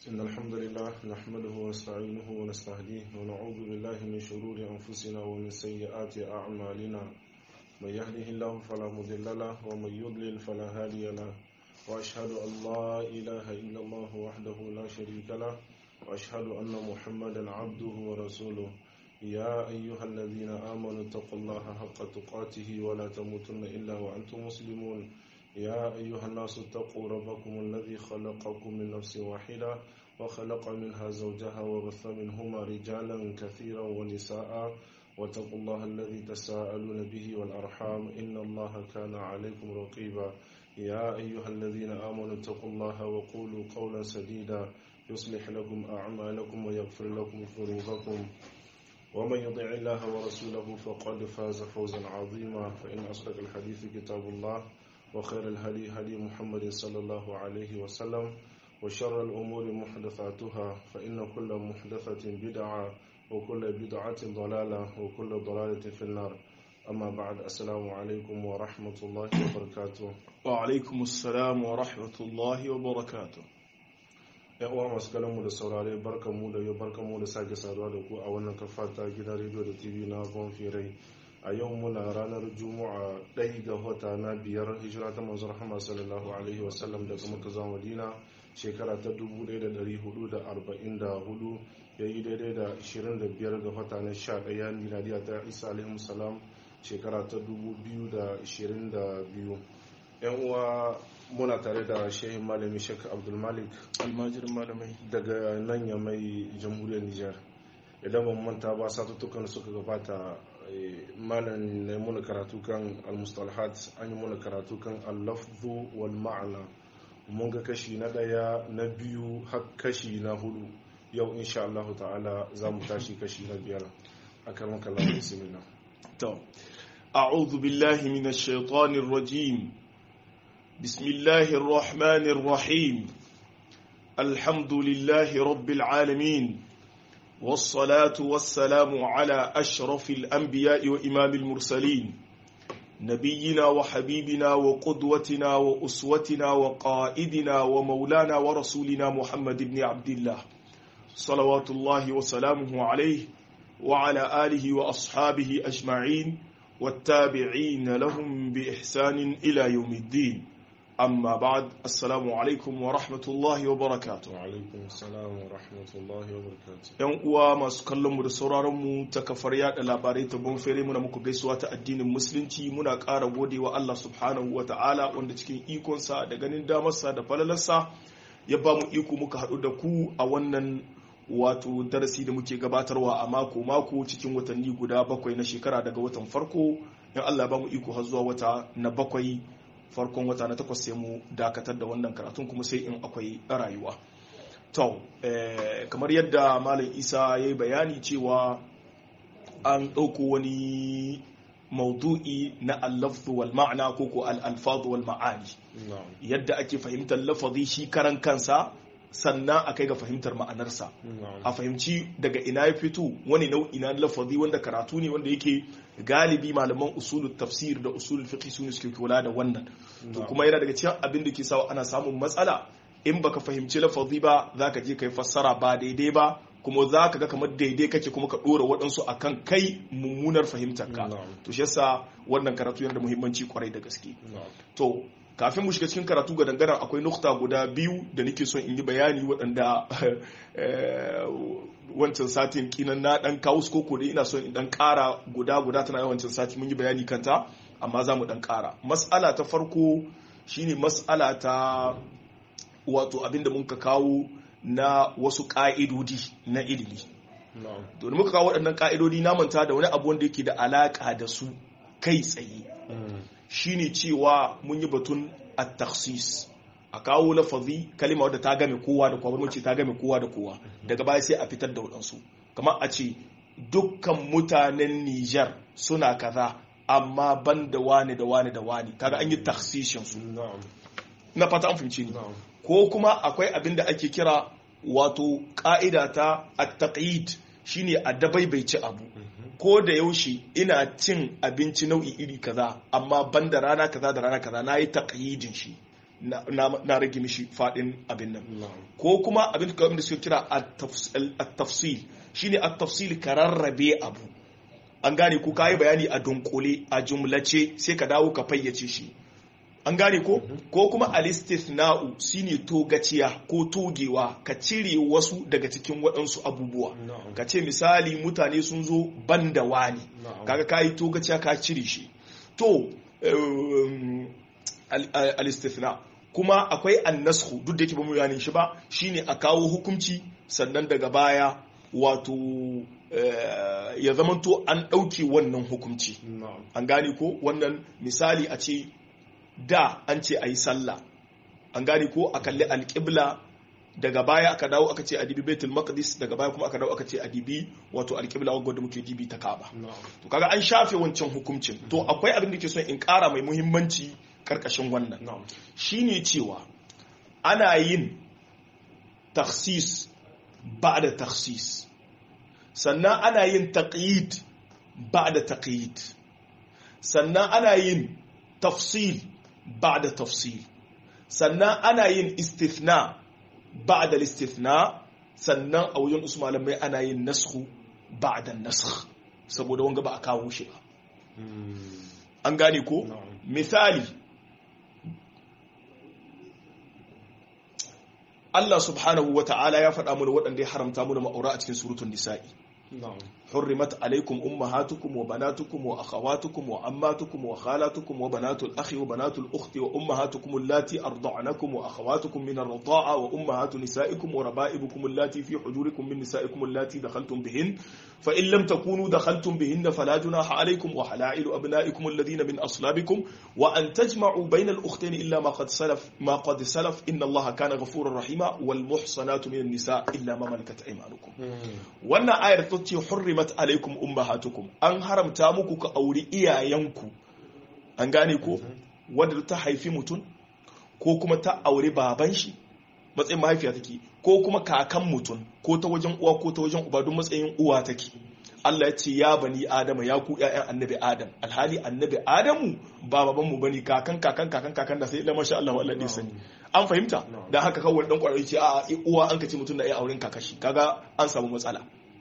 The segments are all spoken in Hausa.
إن الحمد لله نحمده ونستعينه ونستهديه ونعوذ بالله من شرور أنفسنا ومن سيئات أعمالنا من يهده الله فلا مضل له ومن يضلل فلا هادي له وأشهد أن لا إله إلا الله وحده لا شريك له وأشهد أن محمدا عبده ورسوله يا أيها الذين آمنوا اتقوا الله حق تقاته ولا تموتن إلا وأنتم مسلمون يا أيها الناس اتقوا ربكم الذي خلقكم من نفس واحدة وخلق منها زوجها وبث منهما رجالا كثيرا ونساء واتقوا الله الذي تساءلون به والأرحام إن الله كان عليكم رقيبا يا أيها الذين آمنوا اتقوا الله وقولوا قولا سديدا يصلح لكم أعمالكم ويغفر لكم ذنوبكم ومن يطع الله ورسوله فقد فاز فوزا عظيما فإن أصدق الحديث كتاب الله وخير الهدي هدي محمد صلى الله عليه وسلم وشر الأمور محدثاتها فإن كل محدثة بدعة وكل بدعة ضلالة وكل ضلالة في النار أما بعد السلام عليكم ورحمة الله وبركاته وعلaikum assalam wa rahmatullahi wa barakatuh yan uwa masu kallon mu da saurare barkan mu da yau barkan mu da sake saduwa da ku a wannan kafa ta gidan rediyo da tv na bonfirai a yau muna ranar juma'a ɗaya ga wata na biyar hijira ta manzon rahama sallallahu alaihi wasallam daga maka zuwa madina shekara ta 1444 ya yi daidai da 25 ga wata na 11 miladiya ta isa alaihi salam shekara ta 2022 yan uwa muna tare da shehin malami shek abdulmalik almajirin malamai daga nan ya mai jamhuriyar nijar idan ban manta ba satuttukan suka gabata malam ne muna karatu kan almustalhat an yi muna karatu kan allafzu wal ma'ana mun ga kashi na daya na biyu har kashi na hudu yau insha Allah ta'ala za mu tashi kashi na biyar a karmar kallon bismillah to a'udhu billahi minash shaitanir rajim bismillahir rahmanir rahim alhamdulillahi rabbil alamin والصلاة والسلام على أشرف الأنبياء وإمام المرسلين نبينا وحبيبنا وقدوتنا وأسوتنا وقائدنا ومولانا ورسولنا محمد بن عبد الله صلوات الله وسلامه عليه وعلى آله وأصحابه أجمعين والتابعين لهم بإحسان إلى يوم الدين أما بعد السلام عليكم ورحمة الله وبركاته وعليكم السلام ورحمة الله وبركاته ‘Yan uwa masu kallonmu da sauraronmu ta kafar yada labarai ta bonfere muna muku gaisuwa ta addinin musulunci muna ƙara gode wa Allah subhanahu wa ta'ala wanda cikin ikonsa da ganin damarsa da falalarsa ya ba mu iko muka haɗu da ku a wannan wato darasi da muke gabatarwa a mako-mako cikin watanni guda bakwai na shekara daga watan farko in Allah ba mu iko har zuwa wata na bakwai farkon wata na takwas sai mu dakatar da wannan karatun kuma sai in akwai rayuwa to kamar yadda malam isa ya yi bayani cewa an ɗauko wani maudu'i na allafzu wal ma'ana ko ko al-alfadu wal ma'ani yadda ake fahimtar lafazi shi karan kansa sannan a kai ga fahimtar ma'anarsa a fahimci daga ina ya fito wani nau'i na lafazi wanda karatu ne wanda yake galibi malaman usulul tafsir da usulul fiqh su ne suke kula da wannan to kuma yana daga cikin abin da ke sawa ana samun matsala in baka fahimci lafazi ba zaka je kai fassara ba daidai ba kuma za ka ga kamar daidai kake kuma ka dora waɗansu akan kai mummunar fahimtar ka to shi yasa wannan karatu yana da muhimmanci kwarai da gaske to kafin mu shiga cikin karatu ga dangaren akwai nukta guda biyu da nake son in yi bayani waɗanda wancan satin kinan na ɗan kawo su koko da ina son in ɗan ƙara guda guda tana yawancin sati mun yi bayani kanta amma za mu ɗan ƙara mas'ala ta farko shine mas'ala ta wato abinda mun ka kawo na wasu ƙa'idodi na ilimi domin muka kawo waɗannan ƙa'idodi na manta da wani abu wanda yake da alaƙa da su kai tsaye shine cewa mun yi batun at-takhsis a kawo lafazi kalima wadda ta game kowa da kowa ce ta game kowa da kowa daga baya sai a fitar da waɗansu kamar a ce dukkan mutanen Nijar suna kaza amma ban da wani da wani da wani kaga an yi taksishin su na fata an fahimci ni ko kuma akwai abin da ake kira wato ka'ida ta at-taqyid shine a dabaibaici abu ko da yaushe ina cin abinci nau'i iri kaza amma ban da rana kaza da rana kaza na yi taƙayyidin shi na rage mishi fadin abin nan ko kuma abin da suke kira at-tafsil shine at-tafsil ka rarrabe abu an gane ko kayi bayani a dunkule a jumlace sai ka dawo ka fayyace shi an gane ko ko kuma al-istithna'u shine togaciya ko togewa ka cire wasu daga cikin waɗansu abubuwa ka ce misali mutane sun zo banda wani kaga kayi togaciya ka cire shi to al-istithna kuma akwai annashu duk da yake ba mu yanin shi ba shine a kawo hukunci sannan daga baya wato ya zamanto an ɗauke wannan hukunci an gane ko wannan misali a ce da an ce a yi sallah an gane ko a kalli alƙibla daga baya aka dawo aka ce a dibi betul maqdis daga baya kuma aka dawo aka ce a dibi wato alƙibla wadda muke dibi ta kaba to kaga an shafe wancan hukuncin to akwai abin da ke son in ƙara mai muhimmanci karkashin wannan shine cewa ana yin taksis ba da taksis sannan ana yin taqyid ba da taqyid sannan ana yin tafsil ba da tafsil sannan ana yin istithna ba da istithna sannan a wajen usu malamai ana yin nasku ba da naskh saboda wanga ba a kawo shi ba an gane ko misali Allah subhanahu wa ta'ala ya faɗa mana waɗanda ya haramta mana ma'aura a cikin surutun nisa'i. حرمت عليكم أمهاتكم وبناتكم وأخواتكم وعماتكم وخالاتكم وبنات الأخ وبنات الأخت وأمهاتكم اللاتي أرضعنكم وأخواتكم من الرضاعة وأمهات نسائكم وربائبكم اللاتي في حجوركم من نسائكم اللاتي دخلتم بهن فإن لم تكونوا دخلتم بهن فلا جناح عليكم وحلائل أبنائكم الذين من أصلابكم وأن تجمعوا بين الأختين إلا ما قد سلف ما قد سلف إن الله كان غفورا رحيما والمحصنات من النساء إلا ما ملكت أيمانكم وأن آية تتي حرمت alaikum ummahatukum an haramta muku ka auri iyayenku an gane ko wadda ta haifi mutum ko kuma ta auri baban shi matsayin mahaifiya take ko kuma kakan mutum ko ta wajen uwa ko ta wajen uba don matsayin uwa take Allah ya ce ya bani Adama ya ku ƴaƴan annabi Adam alhali annabi Adamu ba baban mu bane kakan kakan kakan kakan da sai illa masha Allah wallahi dai sani an fahimta dan haka kawai dan kwarai ce a uwa an kace mutum da ya auren kakashi kaga an samu matsala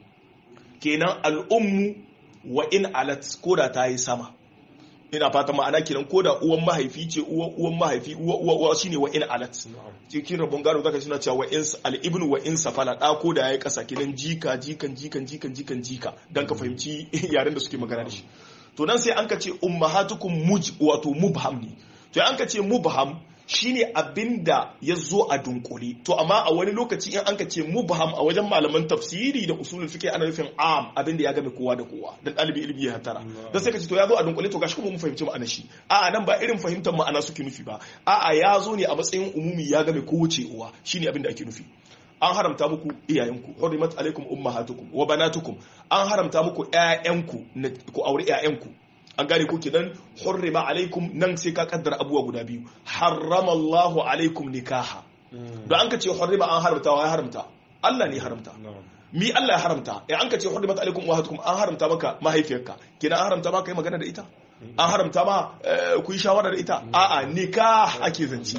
kenan al'ummu wa in alat koda ta yi sama ina fata ma'ana kenan koda uwan mahaifi ce uwan mahaifi uwa uwa shine wa in alat cikin rabon gado zaka suna cewa wa in al-ibnu wa in safala da ko da yayi kasa kenan jika jikan jikan jikan jikan jika dan ka fahimci yaren da suke magana da shi to nan sai an ka ce ummahatukum muj wato mubham ne to an ka ce mubham shine abinda ya zo a dunkule to amma a wani lokaci in an ka ce mubham a wajen malaman tafsiri da usulul fiqh ana nufin am abinda ya game kowa da kowa dan dalibi ilimi ya hatara dan sai ka ce to ya zo a dunkule to gashi kuma mun fahimci ma'anar shi a'a nan ba irin fahimtar ma'ana suke nufi ba a'a ya zo ne a matsayin umumi ya game kowace uwa shine abinda ake nufi an haramta muku iyayenku hurimat alaikum ummahatukum wa banatukum an haramta muku ƴaƴanku ku aure ƴaƴanku an gane ko kenan hurrima alaikum nan sai ka kaddara abubuwa guda biyu harrama Allahu alaikum nikaha don an ka ce hurrima an haramta wa ya haramta Allah ne haramta mi Allah ya haramta in an ka ce hurrimat alaikum ummahatukum an haramta maka mahaifiyarka kenan an haramta maka yi magana da ita an haramta ma ku yi shawara da ita a'a nikah ake zance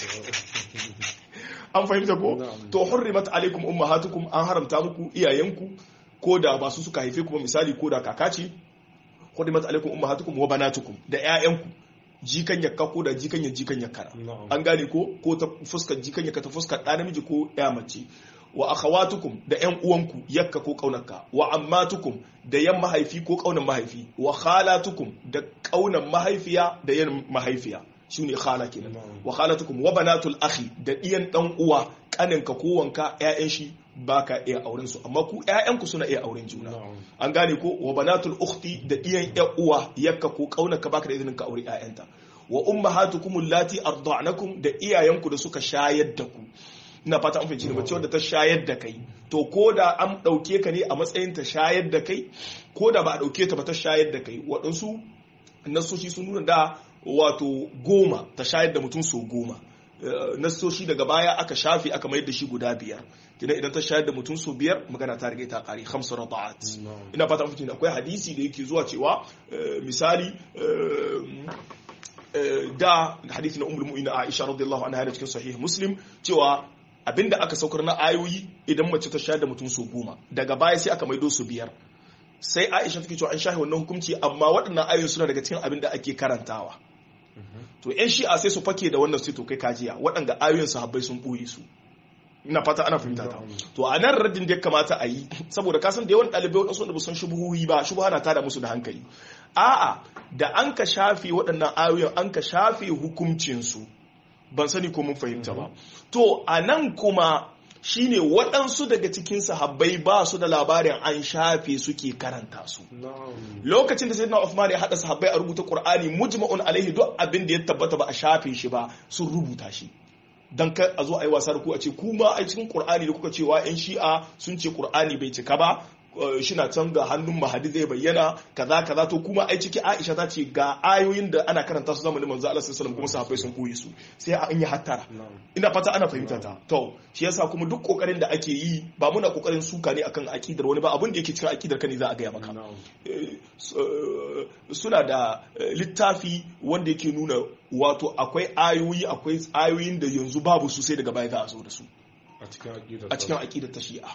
an fahimta ko to hurrimat alaikum ummahatukum an haramta muku iyayenku ko da ba su suka haife ku misali ko da kaka ce hurrimat alaikum ummahatukum wa banatukum da ƴaƴanku jikan yakka ko da jikan ya jikan yakka an gane ko ko ta fuskar jikan yakka ta fuskar ɗa namiji ko ƴa mace wa akhawatukum da ƴan uwanku yakka ko kaunarka wa ammatukum da yan mahaifi ko kaunan mahaifi wa khalatukum da kaunan mahaifiya da yan mahaifiya shine khala kenan wa khalatukum wa banatul akhi da diyan dan uwa kaninka ko wanka ƴaƴan shi baka iya auren su amma ku ƴaƴanku suna iya auren juna an gane ko wa banatul ukhti da diyan ƴan uwa yakka ko kaunarka baka da izinin ka aure ƴaƴanta wa ummahatukum allati arda'nakum da iyayenku da suka shayar da ku ina fata an fahimci mace wadda ta shayar da kai to ko da an ɗauke ka ne a matsayin ta shayar da kai ko da ba a ɗauke ta ba ta shayar da kai waɗansu nasoshi sun nuna da wato goma ta shayar da mutum so goma nasoshi daga baya aka shafe aka mayar da shi guda biyar kina idan ta shayar da mutum so biyar magana ta riga ta kare hamsu rada'at ina fata an fahimci akwai hadisi da yake zuwa cewa misali da hadisi na ummul mu'minin Aisha radiyallahu anha cikin sahih Muslim cewa abinda aka saukar na ayoyi idan mace ta sha da mutum su goma daga baya sai aka maido su biyar sai Aisha take cewa an shahi wannan hukunci amma waɗannan ayoyi suna daga cikin abin da ake karantawa to yan shi'a sai su fake da wannan sai to kai kajiya waɗanda ayoyin sahabbai sun ɓoye su ina fata ana fahimta ta to a nan raddin da ya kamata a yi saboda ka san da yawan ɗalibai waɗansu wanda ba san shubuhuhi ba shubuha na tada musu da hankali a'a da an ka shafe waɗannan ayoyin an ka shafe hukuncinsu ban sani ko mun fahimta ba to a nan kuma shine waɗansu daga cikin sahabbai ba su da labarin an shafe suke karanta su lokacin da sayyidina Uthman ya hada sahabbai a rubuta Qur'ani mujma'un alaihi duk abin da ya tabbata ba a shafe shi ba sun rubuta shi dan kar a zo a yi wasa da ku a ce kuma a cikin Qur'ani da kuka cewa yan Shi'a sun ce Qur'ani bai cika ba shina can ga hannun mahadi zai bayyana kaza kaza to kuma ai ciki Aisha ta ce ga ayoyin da ana karanta su zamanin manzo Allah sallallahu alaihi kuma sahabbai sun koyi su sai an yi hattara ina fata ana fahimta ta to shi yasa kuma duk kokarin da ake yi ba muna kokarin suka ne akan akidar wani ba abin da yake cikin akidar ka ne za a gaya maka suna da littafi wanda yake nuna wato akwai ayoyi akwai ayoyin da yanzu babu su sai daga baya za a zo da su a cikin akidar ta shi'a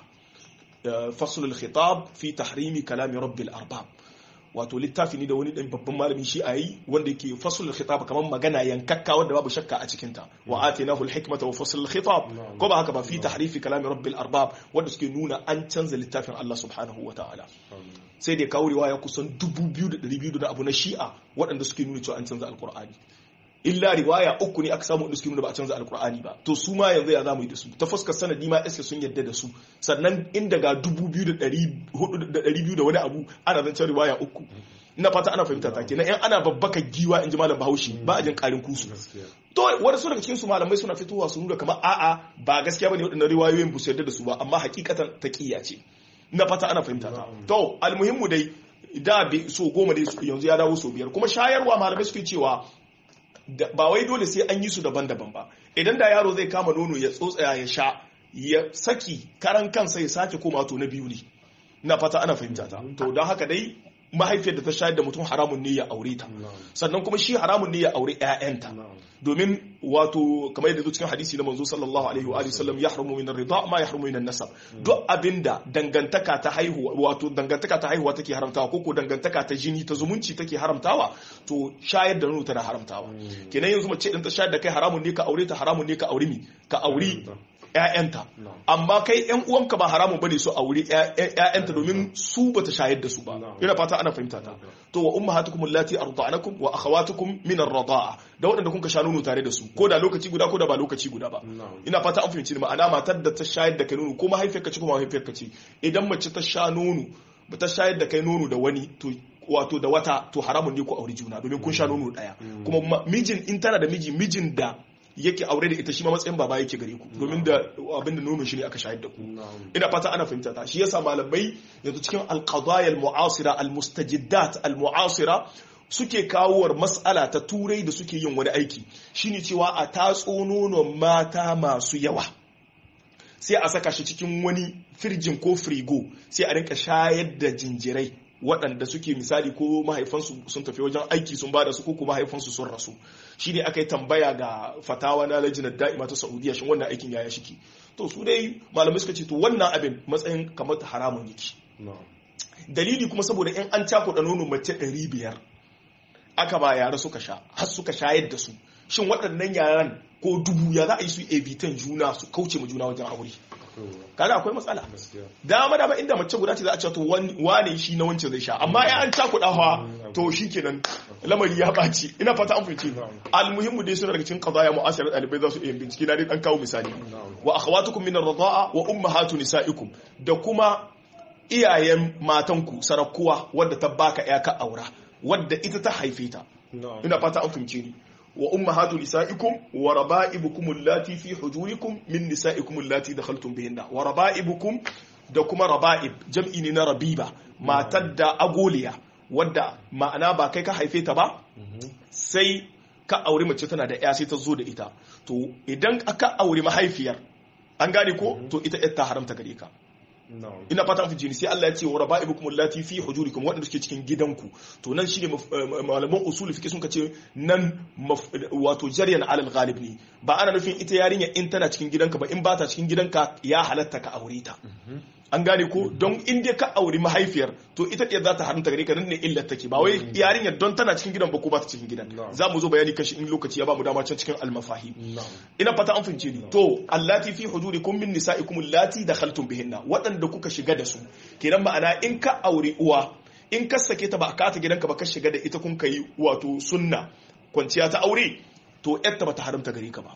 فصل الخطاب في تحريم كلام رب الأرباب wato littafi ne da wani dan babban malamin shi a yi wanda yake fasul khitab kamar magana yankakka wanda babu shakka a cikin ta wa atainahu alhikmata wa fasl khitab ko ba haka ba fi tahrifi kalam rabbil arbab wanda suke nuna an canza littafin Allah subhanahu wa ta'ala sai da kawo riwaya kusan 2200 da abu na shi'a waɗanda suke nuna cewa an canza alqur'ani illa riwaya uku ne aka samu inda suke nuna ba a canza alkur'ani ba to su ma yanzu ya zamu yi da su ta fuskar sanadi ma iska sun yadda da su sannan inda ga dubu biyu da ɗari biyu da wani abu ana zancen riwaya uku ina fata ana fahimta ta kenan yan ana babbaka giwa in ji malam bahaushe ba a jin karin kusu to wani su daga cikin su malamai suna fitowa su nuna kamar a'a ba gaskiya bane waɗannan riwayoyin ba su yarda da su ba amma hakikatan taqiyya ce ina fata ana fahimta ta to almuhimmu dai da so goma dai yanzu ya dawo so biyar kuma shayarwa malamai suke cewa ba wai dole sai an yi su daban-daban ba idan da yaro zai kama nono ya tsotsaya ya sha ya saki karan kansa ya sake koma to na biyu ne na fata ana fahimta ta to don haka dai mahaifiyar da ta shayar da mutum haramun ne ya aure ta sannan kuma shi haramun ne ya aure ƴaƴanta domin wato kamar yadda cikin hadisi na manzo sallallahu alaihi wa sallam ya haramu min ar-rida ma ya haramu min an-nasab duk abinda dangantaka ta haihuwa wato dangantaka ta haihuwa take haramtawa ko ko dangantaka ta jini ta zumunci take haramtawa to shayar da nono tana haramtawa kenan yanzu mace din ta shayar da kai haramun ne ka aure ta haramun ne ka aure mi ka aure ‘ya'yanta, amma kai ‘yan uwanka ba haramun bane su aure ‘ya'yanta domin su ba ta shayar da su ba, ina fata ana fahimta ta. To wa umma hatukum allati arda'anakum wa akhawatukum min ar-rada'a da waɗanda kun ka sha nono tare da su ko da lokaci guda ko da ba lokaci guda ba. Ina fata an fahimci ma'ana matar da ta shayar da kai nono ko mahaifiyarka ce ko mahaifiyarka ce idan mace ta sha nono ba ta shayar da kai nono da wani to wato da wata to haramun ne ku aure juna domin kun sha nono daya kuma mijin in tana da miji mijin da yake aure da ita shi ma matsayin baba yake gare ku domin da abin da nomin shi ne aka shahid da ku ina fata ana fahimta ta shi yasa malamai yanzu cikin alqadaya almu'asira almustajiddat almu'asira suke kawowar mas'ala ta turai da suke yin wani aiki shine cewa a tatso nonon mata masu yawa sai a saka shi cikin wani firjin ko frigo sai a rinka shayar da jinjirai waɗanda suke misali ko mahaifansu sun tafi wajen aiki sun bada su ko kuma mahaifansu sun rasu shi ne aka yi tambaya ga fatawa na lajinar da'ima ta saudiya shin wannan aikin yaya shiki to su dai malamai suka ce to wannan abin matsayin kamar haramun yake dalili kuma saboda in an cakuɗa nono mace ɗari biyar aka ba yara suka sha har suka shayar da su shin waɗannan yaran ko dubu ya za a yi su evitan juna su kauce ma juna wajen aure kaga akwai matsala dama dama inda mace guda ce za a ce to wane shi na wancan zai sha amma ya an cakuɗa fa to shikenan lamari ya ɓaci ina fata an fice almuhimmu dai suna daga cikin qadaya mu'asirat ɗalibai za su iya bincike na dai dan kawo misali wa akhawatukum min ar-rida'a wa ummahatu nisaikum da kuma iyayen matanku sarakuwa wadda ta baka ya ka aura wadda ita ta haife ta ina fata an fahimce ni wa ummahatu nisaikum wa raba'ibukum allati fi hujurikum min nisaikum allati dakhaltum bihinna wa raba'ibukum da kuma raba'ib jam'i ne na rabiba matar da agoliya wadda ma'ana ba kai ka haife ta ba sai ka aure mace tana da ya sai ta zo da ita to idan aka aure mahaifiyar an gane ko to ita ta haramta gare ka ina fata an fice ni sai Allah ya ce wa raba'ibukum allati fi hujurikum waɗanda suke cikin gidanku to nan shine malaman usul fiqh sun ce nan wato jaryan alal ghalib ne ba ana nufin ita yarinya in tana cikin gidanka ba in ba ta cikin gidanka ya halatta ka aure ta an gane ko don in dai ka auri mahaifiyar to ita ɗaya za ta haramta gare ka nan ne illar take ba wai yarinyar don tana cikin gidan ba ko ba ta cikin gidan za mu zo bayani kashi in lokaci ya ba mu dama can cikin almafahi ina fata an fince ni to allati fi hujurikum min nisaikum allati dakhaltum bihinna waɗanda kuka shiga da su kenan ma'ana in ka auri uwa in ka sake ta ba ka ta gidanka ba ka shiga da ita kun kai wato sunna kwanciya ta aure to yarta ba ta haramta gare ka ba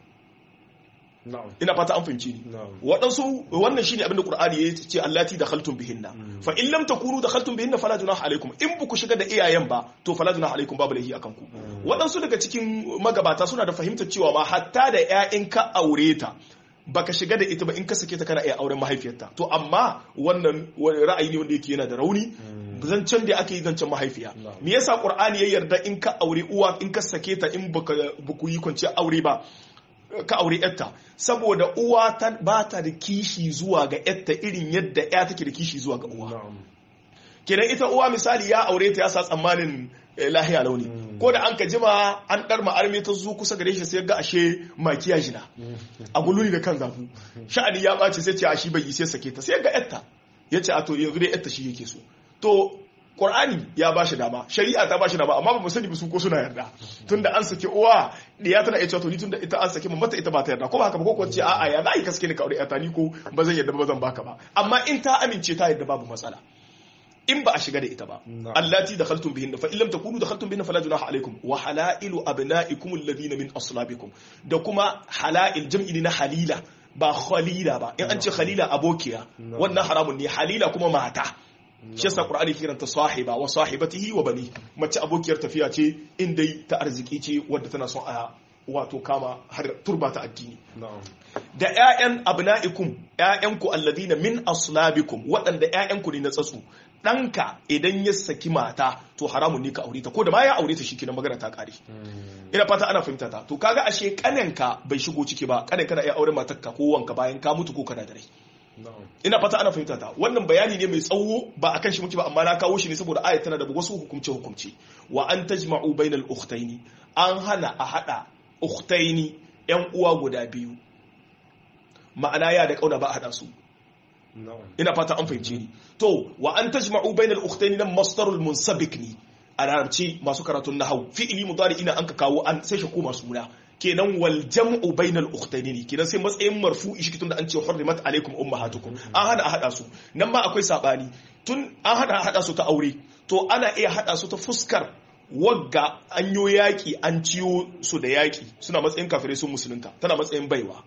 ina fata an fahimci ni waɗansu wannan shine abinda qur'ani ya ce allati dakhaltum bihinna fa in lam takunu dakhaltum bihinna fala junaha alaikum in buku shiga da iyayen ba to fala junaha alaikum babu lahi akan ku waɗansu daga cikin magabata suna da fahimtar cewa ma hatta da ƴaƴan ka aure ta baka shiga da ita ba in ka sake ta kana iya auren mahaifiyarta to amma wannan ra'ayi ne wanda yake yana da rauni zancen da aka yi zancen mahaifiya me yasa qur'ani ya yarda in ka aure uwa in ka sake ta in baka buku yi kwanciyar aure ba ka aure yatta saboda uwa ba ta da kishi zuwa ga yatta irin yadda ya take da kishi zuwa ga uwa kenan ita uwa misali ya aure ta ya sa tsammanin lahiya launi ko da an ka jima an dar ma'arme ta zu kusa gare shi sai ga ashe makiya jina a gululi da kan zafu sha'ani ya ɓace sai ce a shi bai yi sai sake ta sai ga yatta ya ce a to yanzu dai yatta shi yake so to Qur'ani ya ba shi dama, shari'a ta ba shi dama, amma ba mu sani ba su ko suna yarda. Tunda an saki uwa, diya tana iya cewa to ni tunda ita an saki mu mata ita ba ta yarda, ko ba haka ba ko ce a'a ya za ka sake ni ka aure ta ni ko ba zan yarda ba zan baka ba. Amma in ta amince ta yarda babu matsala. In ba a shiga da ita ba. Allati dakhaltum bihinna fa illam takunu dakhaltum bihinna fala junaha alaikum wa halailu abnaikum alladhina min aslabikum. Da kuma halail jam'i na halila ba khalila ba. In an ce khalila abokiya, wannan haramun ne halila kuma mata. shi yasa qur'ani kiranta sahiba wa sahibatihi wa bani mace abokiyar tafiya ce inda ta arziki ce wadda tana son a wato kama har turba ta addini da ƴaƴan abna'ikum ƴaƴanku alladina min aslabikum waɗanda ƴaƴanku ne na tsatsu ɗanka idan ya saki mata to haramun ne ka aure ta ko da ma ya aure ta shikenan magana ta kare ina fata ana fahimta ta to kaga ashe kanenka bai shigo ciki ba kanen kana iya aure matarka ko wanka bayan ka mutu ko kana da rai ina fata ana fahimta ta wannan bayani ne mai tsawo ba akan shi muke ba amma na kawo shi ne saboda ayat tana da wasu hukumce hukumce wa an tajma'u bainal ukhtaini an hana a hada ukhtaini yan uwa guda biyu ma'ana ya da kauna ba a hada su ina fata an fahimce ni to wa an tajma'u bainal ukhtaini nan masdarul munsabik ne a larabci masu karatun nahau fi'ili mudari ina an ka kawo an sai shi koma suna kenan wal jam'u bainal ukhtayn ne kenan sai matsayin marfu'i shi tunda an ce hurrimat alaikum ummahatukum an hada a hada su nan ma akwai sabani tun an hada a hada su ta aure to ana iya hada su ta fuskar wagga an yo yaki an ciyo su da yaki suna matsayin kafirai sun musulunta tana matsayin baiwa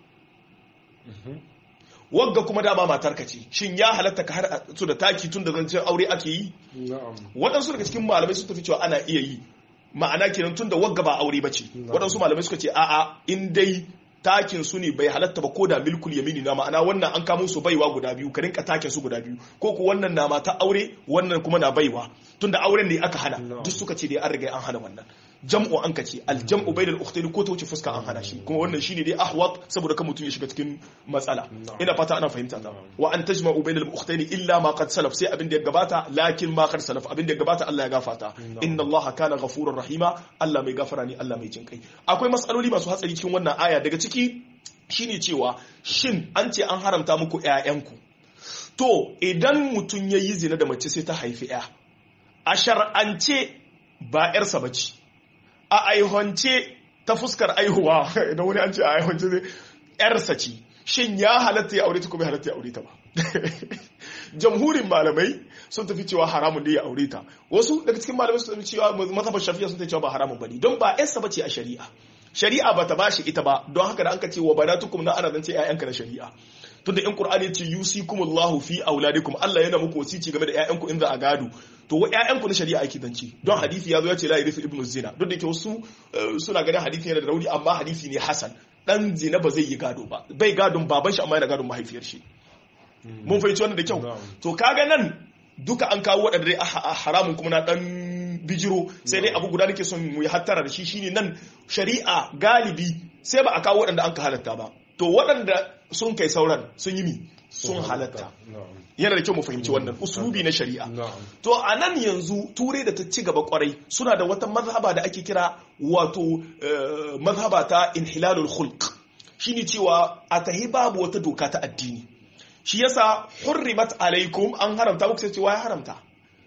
wagga kuma dama matarka ce shin ya halatta ka har su da taki tun da zancen aure ake yi waɗansu daga cikin malamai sun tafi cewa ana iya yi ma'ana kenan tun da wagga ba aure ba ce waɗansu malamai suka ce a'a in dai takin su ne bai halatta ba ko da milkul yamini na ma'ana wannan an kamo su baiwa guda biyu ka rinka takin su guda biyu ko ku wannan na mata aure wannan kuma na baiwa tun da auren ne aka hana duk suka ce dai an riga an hana wannan jam'u an kace aljam'u bainal ukhtayn ko ta wuce fuska an hana shi kuma wannan shine dai ahwat saboda kan mutum ya shiga cikin matsala ina fata ana fahimta ta wa an tajma'u bainal ukhtayn illa ma qad salaf sai abin da ya gabata lakin ma qad salaf abin da ya gabata Allah ya gafarta inna Allah kana ghafurur rahima Allah mai gafara ne Allah mai jinkai akwai matsaloli masu hatsari cikin wannan aya daga ciki shine cewa shin an ce an haramta muku ƴaƴanku to idan mutum ya yi zina da mace sai ta haifi ƴa a shar'ance ba ƴarsa bace a aihonce ta fuskar aihuwa idan wani an ce a aihonce zai yarsa ce shin ya halatta ya aure ta kuma halatta ya aure ta ba jamhurin malamai sun tafi cewa haramun da ya aure ta wasu daga cikin malamai sun tafi cewa mazhabar shafi'a sun tafi cewa ba haramun bane don ba yarsa bace a shari'a shari'a bata bashi ita ba don haka da an ka ce wa banatukum na ana zance ƴaƴanka na shari'a tunda in qur'ani ya ce yusikumullahu fi auladikum Allah yana muku wasici game da ƴaƴanku in za a gado to wa ƴaƴanku na shari'a ake zance don hadisi ya zo ya ce la yarisu ibnu zina duk da ke wasu suna ganin hadisi yana da rauni amma hadisi ne hasan dan zina ba zai yi gado ba bai gadon baban shi amma yana gadon mahaifiyar shi mun fahimci wannan da kyau to kaga nan duka an kawo waɗanda dai haramun kuma na dan bijiro sai dai abu guda nake son mu yi hattara da shi shine nan shari'a galibi sai ba a kawo waɗanda an ka halatta ba to waɗanda sun kai sauran sun yi mi sun halatta na'am yana da kyau mu fahimci wannan uslubi na shari'a na'am to a nan yanzu turai da ta ci gaba kwarai suna da wata mazhaba da ake kira wato eh, mazhaba ta inhilalul khulq shine cewa a tahi babu wata doka ta addini shi yasa hurrimat alaikum an haramta muku sai cewa ya haramta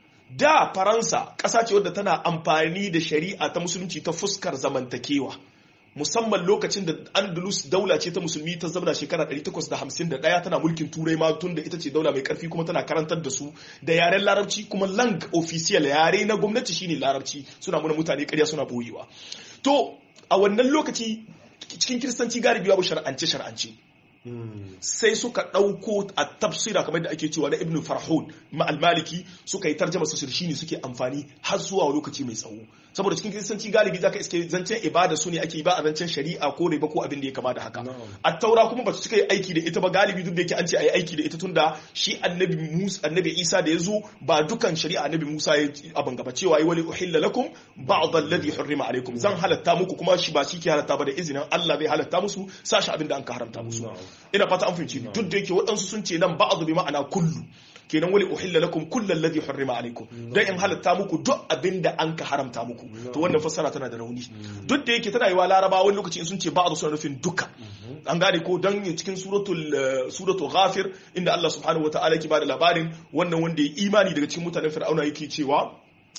da faransa ƙasa ce wadda tana amfani da shari'a ta musulunci ta fuskar zamantakewa musamman lokacin da andalus daula ce ta musulmi ta zama shekara 851 tana mulkin turai ma tun da ita ce daula mai karfi kuma tana karantar da su da yaren larabci kuma lang official yare na gwamnati shine larabci suna muna mutane karya suna boyewa to a wannan lokaci cikin kiristanci galibi babu shar'ance shar'ance Mm. sai suka ɗauko a tafsira kamar da ake cewa na ibn farhun ma'al-maliki suka yi tarjama su shi ne suke amfani har zuwa lokaci mai tsawo saboda cikin kiristanci galibi zaka iske zancen ibada su ne ake yi ba a zancen shari'a ko riba ko abin da ya kama da haka Na'am. a taura kuma ba su cika yi aiki da ita ba galibi duk da yake an ce a yi aiki da ita tunda shi annabi musa annabi isa da ya zo ba dukan shari'a annabi musa ya abin gaba cewa yi wali uhilla lakum ba'd alladhi hurrima alaikum zan halatta muku kuma shi ba shi ke halatta ba da izinin Allah zai halatta musu sashi abin da an ka haramta musu Na'am. ina fata an fahimci duk da yake waɗansu sun ce nan ba'adu bi ma'ana kullu kenan wali uhilla lakum kullu alladhi hurrima alaikum dan in halatta muku duk abin da an ka haramta muku to wannan fassara tana da rauni duk da yake tana yiwa larabawa wani lokaci in sun ce ba'adu suna nufin duka an gane ko dan cikin suratul eh, suratul ghafir inda Allah subhanahu wataala yake bada labarin wannan wanda ya imani daga cikin mutanen fir'auna yake cewa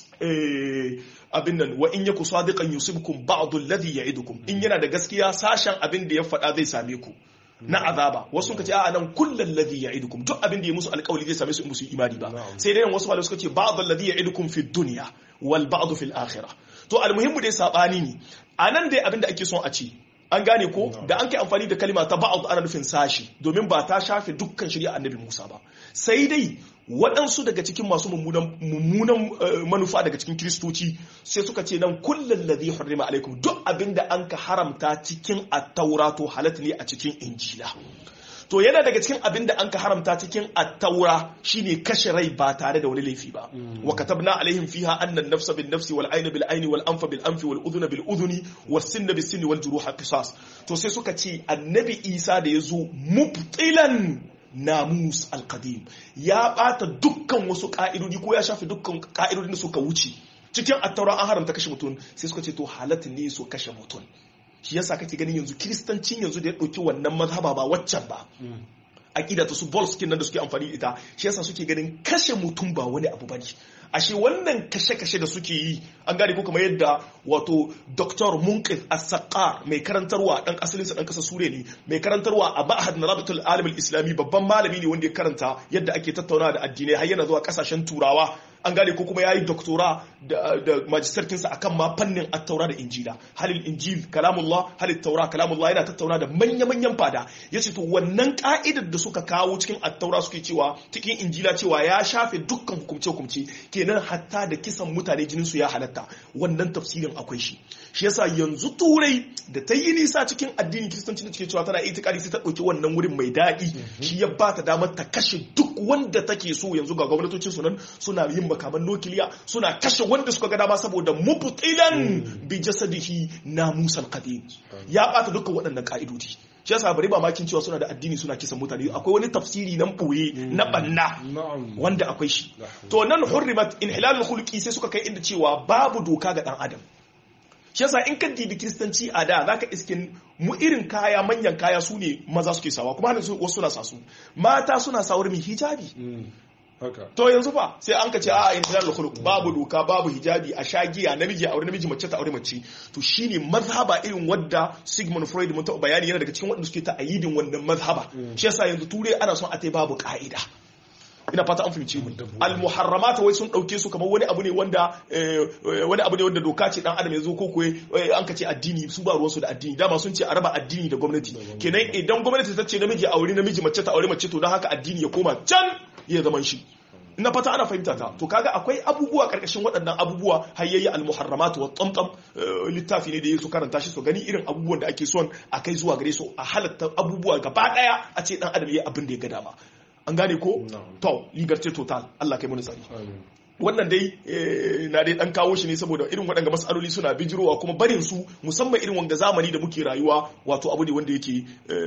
eh, abin nan wa in yaku sadiqan yusibkum ba'd alladhi ya'idukum in yana da gaskiya sashen abin da ya faɗa zai same ku na azaba wasu suka ce a nan kullal ladhi ya'idukum duk abin da ya musu alƙawari zai same su in musu imani ba Na'am. sai dai wasu malamai suka ce ba'd alladhi ya'idukum fi dunya wal ba'd fil akhirah to almuhimmu dai sabani ne anan dai abin da ake son a ce an gane ko da an kai amfani da kalima ta ba'd ana nufin sashi domin ba ta shafe dukkan shari'a annabi Musa ba sai dai waɗansu daga cikin masu mummunan mummunan, eh, manufa daga cikin kiristoci sai suka ce nan kullum ladhi hurrima alaikum duk abinda an ka haramta cikin attaura to halatta ne a cikin injila to yana daga cikin abin da an ka haramta cikin attaura shine kashe rai ba tare da wani laifi ba wa katabna alaihim fiha anna an-nafsa bin nafsi wal ayna bil ayni wal anfa bil anfi wal udhuna bil udhuni was sinna bis sinni wal juruha qisas to sai suka ce annabi Isa da yazo mubtilan namus al-qadim ya bata dukkan wasu ka'idodi ko ya shafe dukkan ka'idodin da suka wuce cikin attaura an haramta kashe mutum sai suka ce to halatta ne su kashe mutum shi yasa kake ganin yanzu kiristancin yanzu da ya ɗauki wannan mazhaba ba waccan ba aƙida ta su bolskin nan da suke amfani da ita shi yasa suke ganin kashe mutum ba wani abu bane ashe wannan kashe-kashe da suke yi an gane ko kamar yadda wato Dr. Munqidh As-Saqqar mai karantarwa dan asalin sa dan kasar Sure ne mai karantarwa a Ma'had Narabatul Alim Al-Islami babban malami ne wanda ya karanta yadda ake tattaunawa da addinai har yana zuwa kasashen Turawa an gane ko kuma yayi doktora da, da majistarkinsa akan ma fannin attaura da injila halil injil kalamullah halil taura kalamullah yana tattauna da manya-manyan fada yace to wannan ka'idar da suka kawo cikin attaura suke cewa cikin injila cewa ya shafe dukkan hukumce-hukumce kenan hatta da kisan mutane jinin su ya halatta wannan tafsirin akwai shi shi yasa yanzu turai da ta yi nisa cikin addinin kiristanci da take cewa tana itikadi sai ta ɗauki wannan wurin mai daɗi shi ya ba ta damar ta kashe duk wanda take so yanzu ga gwamnatocin su nan suna yin makaman nukiliya suna kashe wanda suka ga dama saboda mubtilan bi jasadihi namusan qadim ya bata dukkan waɗannan ka'idodi shi yasa bari ba makin cewa suna da addini suna kisan mutane akwai wani tafsiri nan boye na banna na'am wanda akwai shi to nan hurrimat inhilalul khulqi sai suka kai inda cewa babu doka ga dan adam shi yasa in ka dibi kiristanci a da zaka iskin mu irin kaya manyan kaya su ne maza suke sawa kuma hannun wasu suna sa su mata suna sawar mai hijabi Mm. haka to yanzu fa sai an ka ce a inhilalul khuluq babu doka babu hijabi a shagiya namiji a aure namiji mace ta aure mace to shine mazhaba irin wadda Sigmund Freud mun taɓa bayani yana daga cikin waɗanda suke ta ayidin wannan mazhaba shi yasa yanzu turai ana son a tai babu ka'ida ina fata an fahimci mu al-muharramat wai sun dauke su kamar wani abu ne wanda eh, wani abu ne wanda doka ce dan adam ya zo ko kuwa an ka ce addini su ba ruwansu da addini dama sun ce a raba addini da gwamnati kenan idan gwamnati ta ce namiji aure namiji mace ta aure mace to don haka addini ya koma can ya zaman shi na fata ana fahimta ta to kaga akwai abubuwa karkashin waɗannan abubuwa hayyayi al-muharramat wa tamtam eh, littafi ne da su karanta shi su gani irin abubuwan da ake son a kai zuwa gare su a halatta abubuwa gaba daya a ce dan adam yayi abin da ya ga dama an gane ko Na'am. to liberté total Allah kai mun tsari Amin. wannan dai na dai dan kawo shi ne saboda irin waɗanda matsaloli suna bijirowa kuma barin su musamman irin wanga zamani da muke rayuwa wato abu ne wanda yake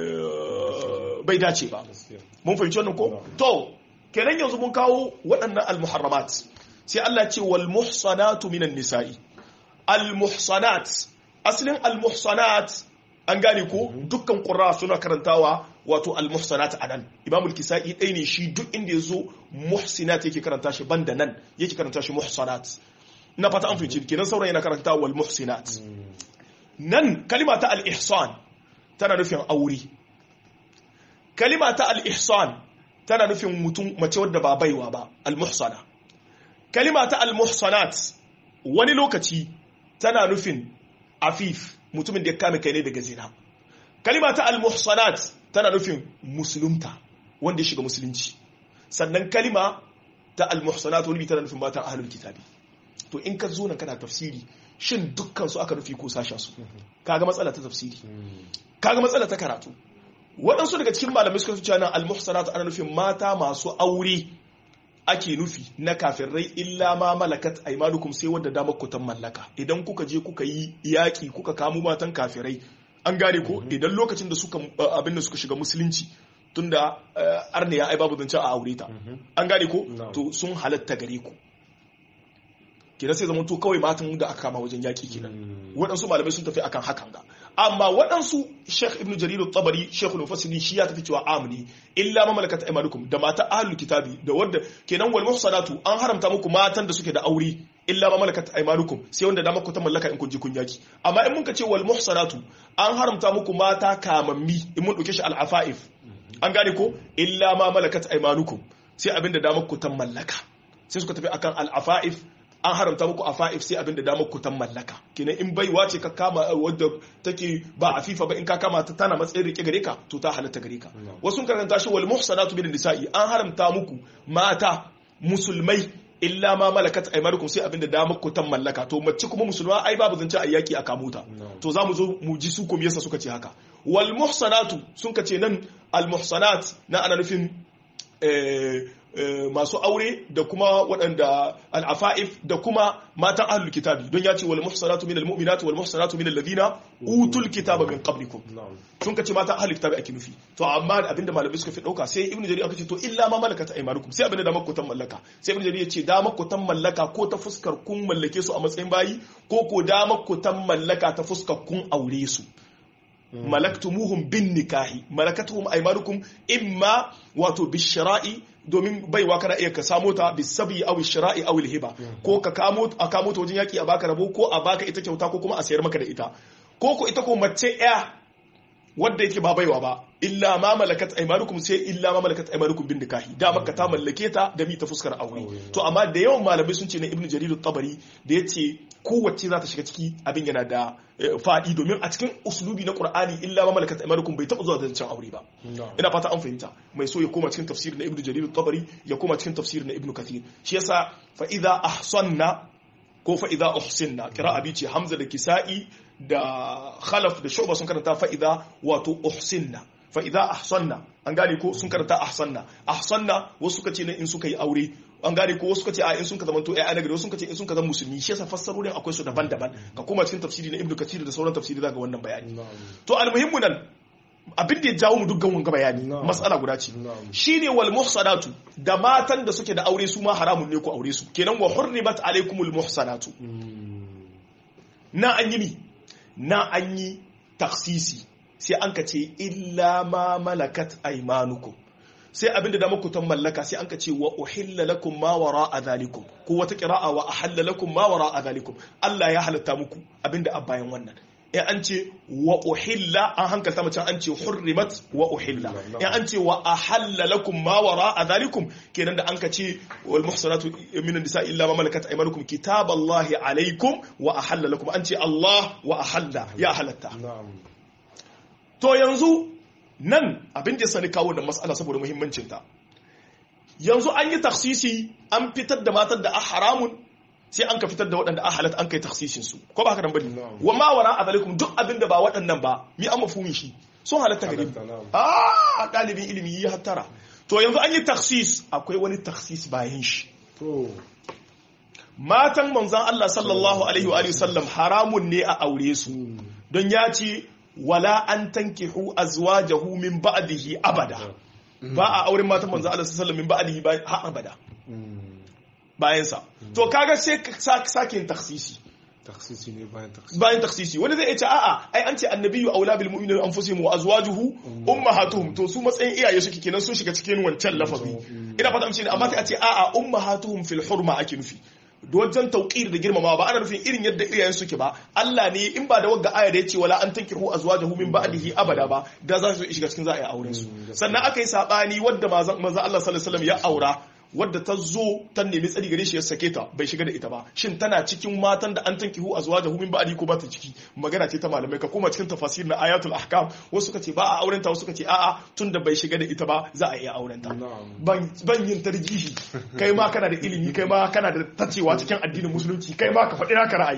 bai dace ba mun fahimci wannan ko to kenan yanzu mun kawo waɗannan almuharramat sai Allah ce wal muhsanatu minan nisa'i al muhsanat asalin al muhsanat an gane ko dukkan qurra suna karantawa wato al muhsanat anan imam al kisai dai ne shi duk inda yazo muhsinat yake karanta shi banda nan yake karanta shi muhsanat na fata an fahimci kenan sauran yana karanta wal muhsinat nan kalima ta al ihsan tana nufin aure kalima ta al ihsan tana nufin mutum mace wadda ba baiwa ba al muhsana kalima ta al muhsanat wani lokaci tana nufin afif mutumin da ya kame kai ne daga zina kalima ta al muhsanat tana nufin musulunta wanda ya shiga musulunci sannan kalima ta al muhsanat wani tana nufin matan ahlul kitabi to in ka zo nan kana tafsiri shin dukkan su aka nufi ko sashen su kaga matsala ta tafsiri kaga matsala ta karatu waɗansu daga cikin malamai suka cewa nan al-muhsanat ana nufin mata masu aure ake nufi na kafirai illa ma malakat aymanukum sai wanda damar ku mallaka idan kuka je kuka yi yaki kuka kamo matan kafirai an gane ko idan lokacin da suka abin da suka shiga musulunci tunda arniya ai babu zance a aure ta an gane ko to sun halatta gare ku kenan sai zama to kawai matan da aka kama wajen yaƙi kenan waɗansu malamai sun tafi akan hakan ga amma waɗansu Sheikh Ibn Jarir tabari Sheikh al shi ya tafi cewa amni illa ma malakat aymanukum da mata ahlul kitabi da wanda kenan wal muhsanatu an haramta muku matan da suke da aure illa ma malakat aymanukum sai wanda da muku ta mallaka in kun ji kun yaki amma in mun ka ce wal muhsanatu an haramta muku mata kamammi in mun dauke shi al afaif an gane ko illa ma malakat aymanukum sai abinda da muku ta mallaka sai suka tafi akan al afaif an haramta muku afa'if sai abin da damar ku tan mallaka kenan in baiwa ce ka kama wadda take ba afifa ba in ka kama ta tana matsayin rike gare ka to ta halatta gare ka wasu karanta shi wal muhsanatu min nisa'i an haramta muku mata musulmai illa ma malakat aymanukum sai abin da damar ku tan mallaka to mace kuma musulma ai babu zance a yaki a kamuta to za mu zo mu ji su ko yasa suka ce haka wal muhsanatu sun ka ce nan al muhsanat na ana nufin masu aure da kuma waɗanda al'afa'if da kuma matan ahlul kitabi don ya ce wal muhsanatu minal mu'minatu wal muhsanatu minal ladina utul kitaba min qablikum sun kace matan ahlul kitabi ake nufi to amma abinda malamai suka fi dauka sai ibnu jarir aka ce to illa ma malakat aymanukum sai abinda da makutan mallaka sai ibnu jarir ya ce da makutan mallaka ko ta fuskar kun mallake su a matsayin bayi ko ko da makutan mallaka ta fuskar kun aure su malaktumuhum bin nikahi malakatuhum aymanukum imma wato bishra'i domin baiwa kana iya ka samo ta bisabi aw shira'i aw hiba ko ka kamo a kamo ta wajen yaki a baka rabo ko a baka ita kyauta ko kuma a sayar maka da ita ko ko ita ko mace ya wadda yake ba baiwa ba illa ma malakat aymanukum sai illa ma malakat aymanukum bin nikahi da maka ta mallake ta da mi ta fuskar aure to amma da yawan malamai sun ce na ibnu jarir tabari da yace kowace za ta shiga ciki abin yana da fadi domin a cikin uslubi na qur'ani illa ma malakat aymanukum bai taba zuwa da zancen aure ba ina fata an fahimta mai so ya koma cikin tafsir na ibnu jarir tabari ya koma cikin tafsir na ibnu kathir shi yasa fa idza ahsanna ko fa idza uhsinna qira'a bi ce hamza da kisa'i da khalaf da shu'ba sun karanta fa idza wato uhsinna fa idza ahsanna an gane ko sun karanta ahsanna ahsanna wasu suka ce ne in suka yi aure an gane ko wasu suka ce a in sun ka zamanto ai anagari wasu suka ce in sun ka zama musulmi shi yasa fassarorin akwai su daban-daban ka koma cikin tafsiri na ibnu kathir da sauran tafsiri zaka wannan bayani to almuhimmu nan abin da ya jawo mu dukkan wanga bayani matsala guda ce shine wal muhsanatu da matan da suke da aure su ma haramun ne ku aure su kenan wa hurribat alaikumul muhsanatu na an yi mi na an yi taksisi sai an ka ce illa ma malakat aymanukum sai abinda da makutan mallaka sai an ka ce wa uhilla lakum ma wara a zalikum ko wata qira'a wa ahalla lakum ma wara a zalikum Allah ya halatta muku abinda a bayan wannan in an ce wa uhilla an hankalta mace an ce hurrimat wa uhilla in an ce wa ahalla lakum ma wara a zalikum kenan da an ka ce wal muhsanatu min nisa illa ma malakat aymanukum kitaballahi alaikum wa ahalla lakum an ce Allah wa ahalla ya halatta to yanzu nan abin da sani kawo da matsala saboda muhimmancinta yanzu an yi taksisi an fitar da matar da a haramun sai an ka fitar da waɗanda a halatta an kai taksisin su ko ba haka nan bane wa ma wara azalikum duk abin da ba waɗannan ba mi an mafumi shi sun halatta gare a ɗalibin ilimi yi hattara to yanzu an yi taksis akwai wani taksis bayan shi matan manzon Allah sallallahu alaihi wa alihi sallam haramun ne a aure su don ya ce wala an tankihu azwajahu min ba'dihi abada ba a auren matan manzon Allah sallallahu alaihi wa sallam min ba'dihi ba har abada bayan sa to kaga sai ka sake yin taksisi taksisi ne bayan taksisi bayan taksisi wani zai ce a'a ai an ce annabiyyu aula bil mu'minina anfusihim wa azwajuhu ummahatuhum to su matsayin iyaye suke kenan sun shiga cikin wancan lafazi ina fata mace ne amma sai a ce a'a ummahatuhum fil hurma ake nufi wajen tauqir da girmama ba ana nufin irin yadda iyayen suke ba Allah ne in ba da wagga aya da yace wala an tankihu azwajahu min ba'dihi abada ba da za su shiga cikin za a yi auren su sannan aka yi sabani wadda manzo Allah sallallahu alaihi wasallam ya aura wadda ta zo ta nemi tsari gare shi ya sake ta bai shiga da ita ba shin tana cikin matan da an tankihu azwajahu min ba'di ko ba ta ciki magana ce ta malamai ka koma cikin tafasir na ayatul ahkam wasu suka ce ba a auren ta wasu suka ce a'a tunda bai shiga da ita ba za a iya auren ta ban ban yin tarjihi kai ma kana da ilimi kai ma kana da tacewa cikin addinin musulunci kai ma ka faɗi naka ra'ayi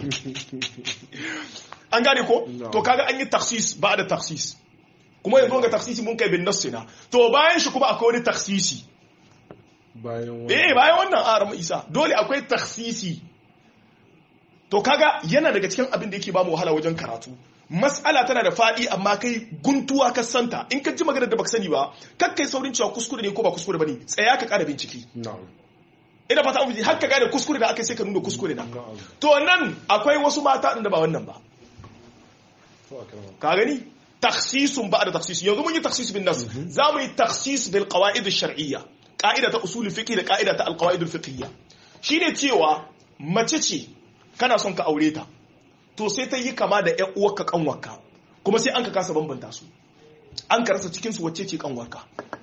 an gane ko to kaga an yi taksis ba da taksis kuma yanzu ga taksisi mun kai bin nassina to bayan shi kuma akwai wani taksisi bayan eh bayan wannan aram isa dole akwai taksisi to kaga yana daga cikin abin da yake ba mu wahala wajen karatu mas'ala tana da faɗi amma kai guntuwa ka santa in ka ji maganar da baka sani ba kar kai saurin cewa kuskure ne ko ba kuskure bane tsaya ka ƙara bincike ina fata an har ka gane kuskure da aka sai ka nuna kuskure na to nan akwai wasu mata da ba wannan ba ka gani taksisun ba da taksisi yanzu mun yi taksis bin nas za mu yi taksis bil qawaid ash-shar'iyya ka'ida ta usulul fiqh da ka'ida ta alqawaidul fiqhiyya shine cewa mace ce kana son ka aure ta to sai ta yi kama da ƴan uwarka kanwarka kuma sai an ka kasa bambanta su an ka rasa cikin su wacce ce kanwarka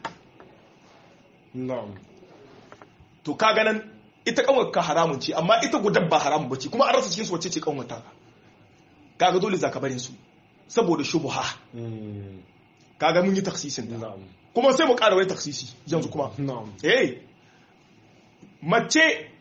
na'am to ka ganan ita kanwarka haramun ce amma ita gudan ba haramun bace kuma an rasa cikin su wacce ce kanwarta kaga dole zaka barin su saboda shubha kaga mun yi taksisin da na'am kuma sai mu ƙara wani taksisi yanzu kuma na'am eh mace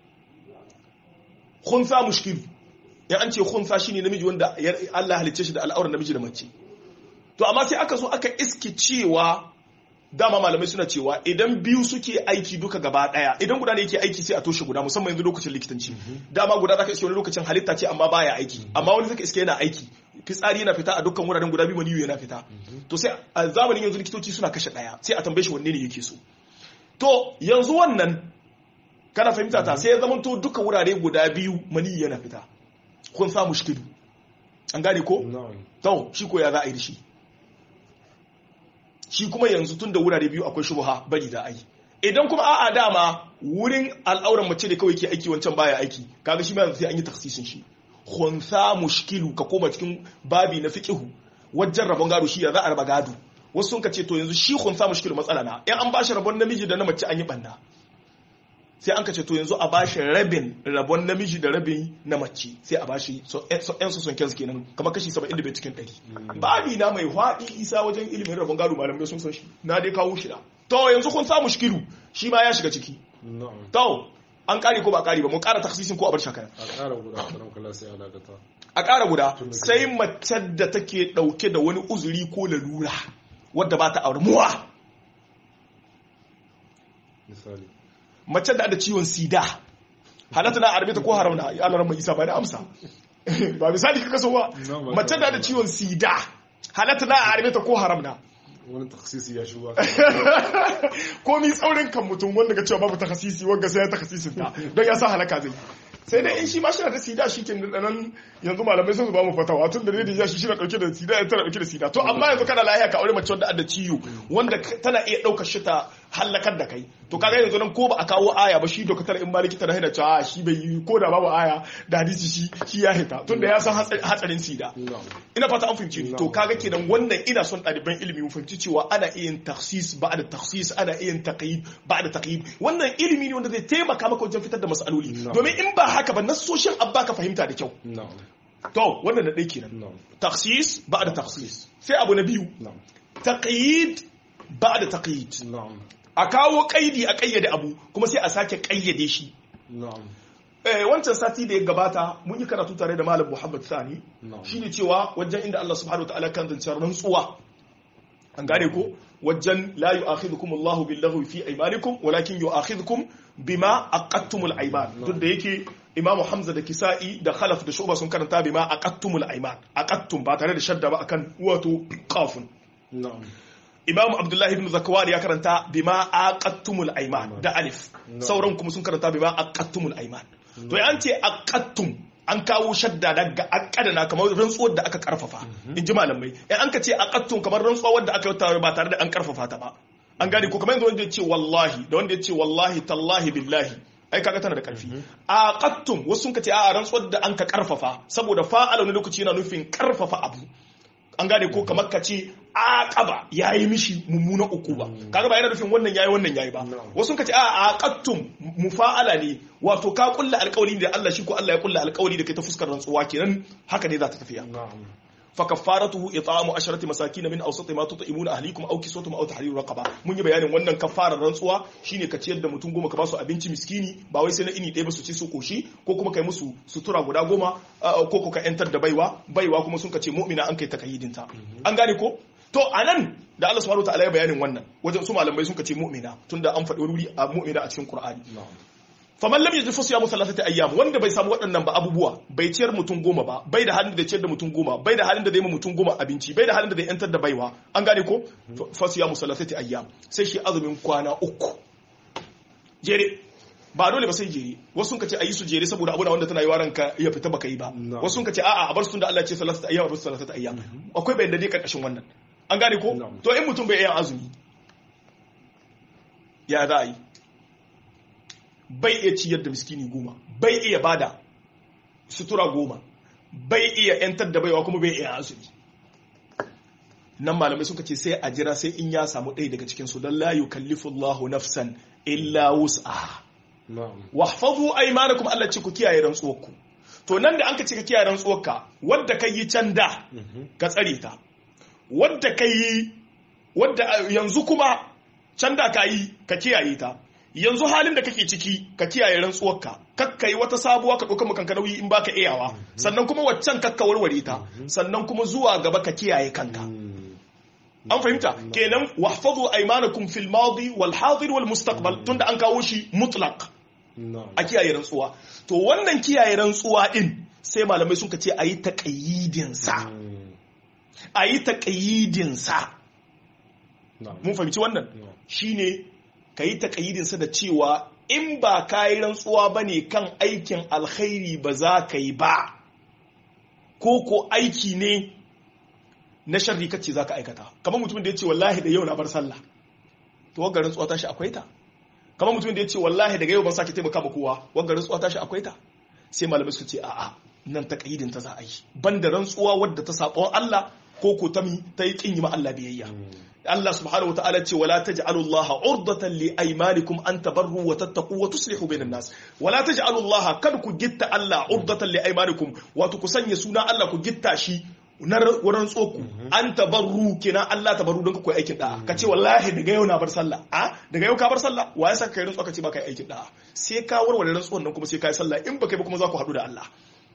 khunsa mushkil ya an ce khunsa shine namiji wanda ya- Allah halicce shi da al'auran namiji da mace to amma sai aka zo aka iske cewa dama malamai suna cewa idan biyu suke aiki duka gaba daya idan guda ne yake aiki sai a toshe guda musamman yanzu lokacin likitanci dama guda zaka iske wani lokacin halitta ce amma baya aiki amma wani zaka iske yana aiki fitsari yana fita a dukkan wuraren guda biyu maniyu yana fita to sai a zamanin yanzu likitoci suna kashe daya sai a tambaye shi wanne ne yake so to yanzu wannan kana fahimta ta sai ya zama to duka wurare guda biyu maniyu yana fita kun sa mushkilu an gane ko na'am to shi ko ya za a yi da shi shi kuma yanzu tun da wurare biyu akwai shubha bari da ai idan kuma a'a dama wurin al'auran mace da kawai ke aiki wancan baya aiki kaga shi ma yanzu sai an yi taksisin shi khunsa mushkilu ka koma cikin babi na fiqhu wajen rabon gado shi ya za a raba gado wasu sun ka ce to yanzu shi khunsa mushkilu matsala na in an bashi rabon namiji da na mace an yi banna sai an ka ce to yanzu a bashi rabin rabon namiji da rabin na mace sai a bashi so yan su son kensu kenan kamar kashi 75 cikin 100 babi na mai haɗi isa wajen ilimin rabon gado malamai sun san shi na dai kawo shi da to yanzu kun samu shikiru shi ma ya shiga ciki na'am to an kare ko ba kare ba mun kara taksisin ko a bar shakara a ƙara guda karan kala sai a dakata a ƙara guda sai mace da take ɗauke da wani uzuri ko lalura wadda ba ta aure muwa misali mace da da ciwon sida halatta na arbita ko haram na ya larar mai isa ba da amsa ba misali kaka so ba No, ba mace da da ciwon sida halatta na arbita ko haram na wani taksisi ya shigo komi tsaurin kan mutum wanda ga cewa babu takasisi wanda sai ya takasisin ta don ya sa halaka zai sai dai in shi ma shina da sida shi ke nan yanzu malamai sun ba mu fatawa tun da ne da shi shina dauke da sida ya tana dauke da sida to amma yanzu kana lahiya ka aure mace wanda adda ciwo wanda tana iya daukar shi ta halakar da kai to kaga yanzu nan ko ba a kawo aya ba shi doktor in ma likita na hina cewa shi bai yi ko da babu aya da hadisi shi shi ya hita tun da ya san hatsarin sida na'am ina fata an fahimci ni to kaga kenan wannan ina son ɗaliban ilimi mu fahimci cewa ana iya yin takhsis ba da takhsis ana iya yin taqyid ba da taqyid wannan ilimi ne wanda zai taimaka maka wajen fitar da masaloli Na'am. domin in ba haka ba nassoshin abba ka fahimta da kyau na'am to wannan na ɗaya kenan na'am takhsis ba da takhsis sai abu na biyu na'am taqyid ba da taqyid na'am a kawo kaidi a kayyade abu kuma sai a sake kayyade shi na'am eh wancan sati da ya gabata mun yi karatu tare da malam Muhammad Sani na'am shine cewa wajen inda Allah subhanahu wataala kan zance rantsuwa an gane ko wajen la yu'akhidhukum Allahu billahu fi aymanikum walakin yu'akhidhukum bima aqattumul ayman duk da yake Imam Hamza da Kisa'i da Khalaf da Shu'ba sun karanta bima aqattumul ayman aqattum ba tare da shadda ba akan wato qafun na'am Imam Abdullah ibn Zakwan ya karanta bima aqattumul ayman da alif sauran kuma sun karanta bima aqattumul ayman to an ce aqattum an kawo shadda daga akadana kamar rantsuwar da aka karfafa in ji malamai in an ka ce aqattum kamar rantsuwa wadda aka yi ba tare da an karfafa ta ba an gane ko kamar yanzu wanda ya ce wallahi da wanda ya ce wallahi tallahi billahi ai kaga tana da karfi aqattum wasu sun ka ce a rantsuwar da an ka karfafa saboda fa'ala wani lokaci yana nufin karfafa abu an gane ko kamar ka ce aqaba yayi mishi mummunan ukuba kaga ba yana nufin wannan yayi wannan yayi ba wasu ka ce a aqattum mufa'ala ne wato ka kulla alƙawari da Allah shi ko Allah ya kulla alƙawari da kai ta fuskar rantsuwa kenan haka ne za ta tafiya na'am fa kaffaratuhu it'amu asharati masakin min awsati ma tut'imuna ahlikum aw kiswatuhum aw tahriru raqaba mun yi bayanin wannan kaffarar rantsuwa shine ka ciyar da mutum goma ka ba su abinci miskini ba wai sai na ini ɗaya ba su ci su koshi ko kuma kai musu sutura guda goma ko ko ka yantar da baiwa baiwa kuma sun ka ce mu'mina an kai takayyidinta an gane ko to anan da Allah subhanahu wa ta'ala ya bayanin wannan wajen su malamai sun ka ce mu'mina tunda an faɗi wuri a mu'mina a cikin Qur'ani faman lam yajid fasiyamu thalathati ayyam wanda bai samu waɗannan ba abubuwa bai ciyar mutum goma ba bai da halin da ciyar da mutum goma bai da halin da zai ma mutum goma abinci bai da halin da zai yantar da baiwa an gane ko fasiyamu thalathati ayyam sai shi azumin kwana uku jere ba dole ba sai jere wasu sun kace ayi su jere saboda abu na wanda tana yi waran ka ya fita baka yi ba wasu sun kace a'a a bar su da Allah ce thalathati ayyam a bar su thalathati ayyam akwai bayan da dai karkashin wannan an gane ko to in mutum bai yi azumi ya za a yi bai iya ciyar da miskini goma bai iya bada sutura goma bai iya yantar da baiwa kuma bai iya azumi nan malamai suka ce sai a jira sai in ya samu ɗaya daga cikin su don la yukallifu Allahu nafsan illa wus'aha wahfazu aymanakum Allah ce ku kiyaye rantsuwarku to nan da an ka ce ka kiyaye rantsuwarka wadda kai yi can da ka tsare ta wadda kai wadda yanzu kuma can da ka yi ka kiyaye ta yanzu halin da kake ciki ka kiyaye rantsuwarka kakka yi wata sabuwa ka ɗauka makanka nauyi in baka iyawa sannan kuma waccan kakka warware ta sannan kuma zuwa gaba ka kiyaye kanka an fahimta kenan wahfazu aymanakum fil madi wal hadir wal mustaqbal tunda an kawo shi mutlaq a kiyaye rantsuwa to wannan kiyaye rantsuwa din sai malamai sun ce ayi taqayyidin sa ayi taqayyidin sa mun fahimci wannan shine ka yi taƙayidinsa da cewa in ba ka yi rantsuwa ba ne kan aikin alkhairi ba za ka yi ba ko ko aiki ne na sharri kacce za ka aikata kamar mutumin da ya ce wallahi da yau na bar sallah to wagga rantsuwa ta shi akwai ta kamar mutumin da ya ce wallahi daga yau ban sake taimaka ma kowa wagga rantsuwa ta shi akwai ta sai malamai su ce a'a nan taƙayidin ta za a yi banda rantsuwa wadda ta saɓon Allah ko ko ta ta yi kin yi ma Allah biyayya Allah subhanahu wa ta'ala ce wala taj'alu Allah urdatan li aymanikum an tabarru wa tattaqu wa tuslihu bainan nas wala taj'alu Allah kad ku gitta Allah urdatan li aymanikum wato ku sanya suna Allah ku gitta shi na wurin tsoku an tabarru kina Allah tabarru don ku koyi aikin da'a ka ce wallahi daga yau na bar sallah a daga yau ka bar sallah wa ya saka kai rantsuwa ka ce ba kai aikin da'a sai ka warware rantsuwan nan kuma sai ka yi sallah in ba kai ba kuma za ku haɗu da Allah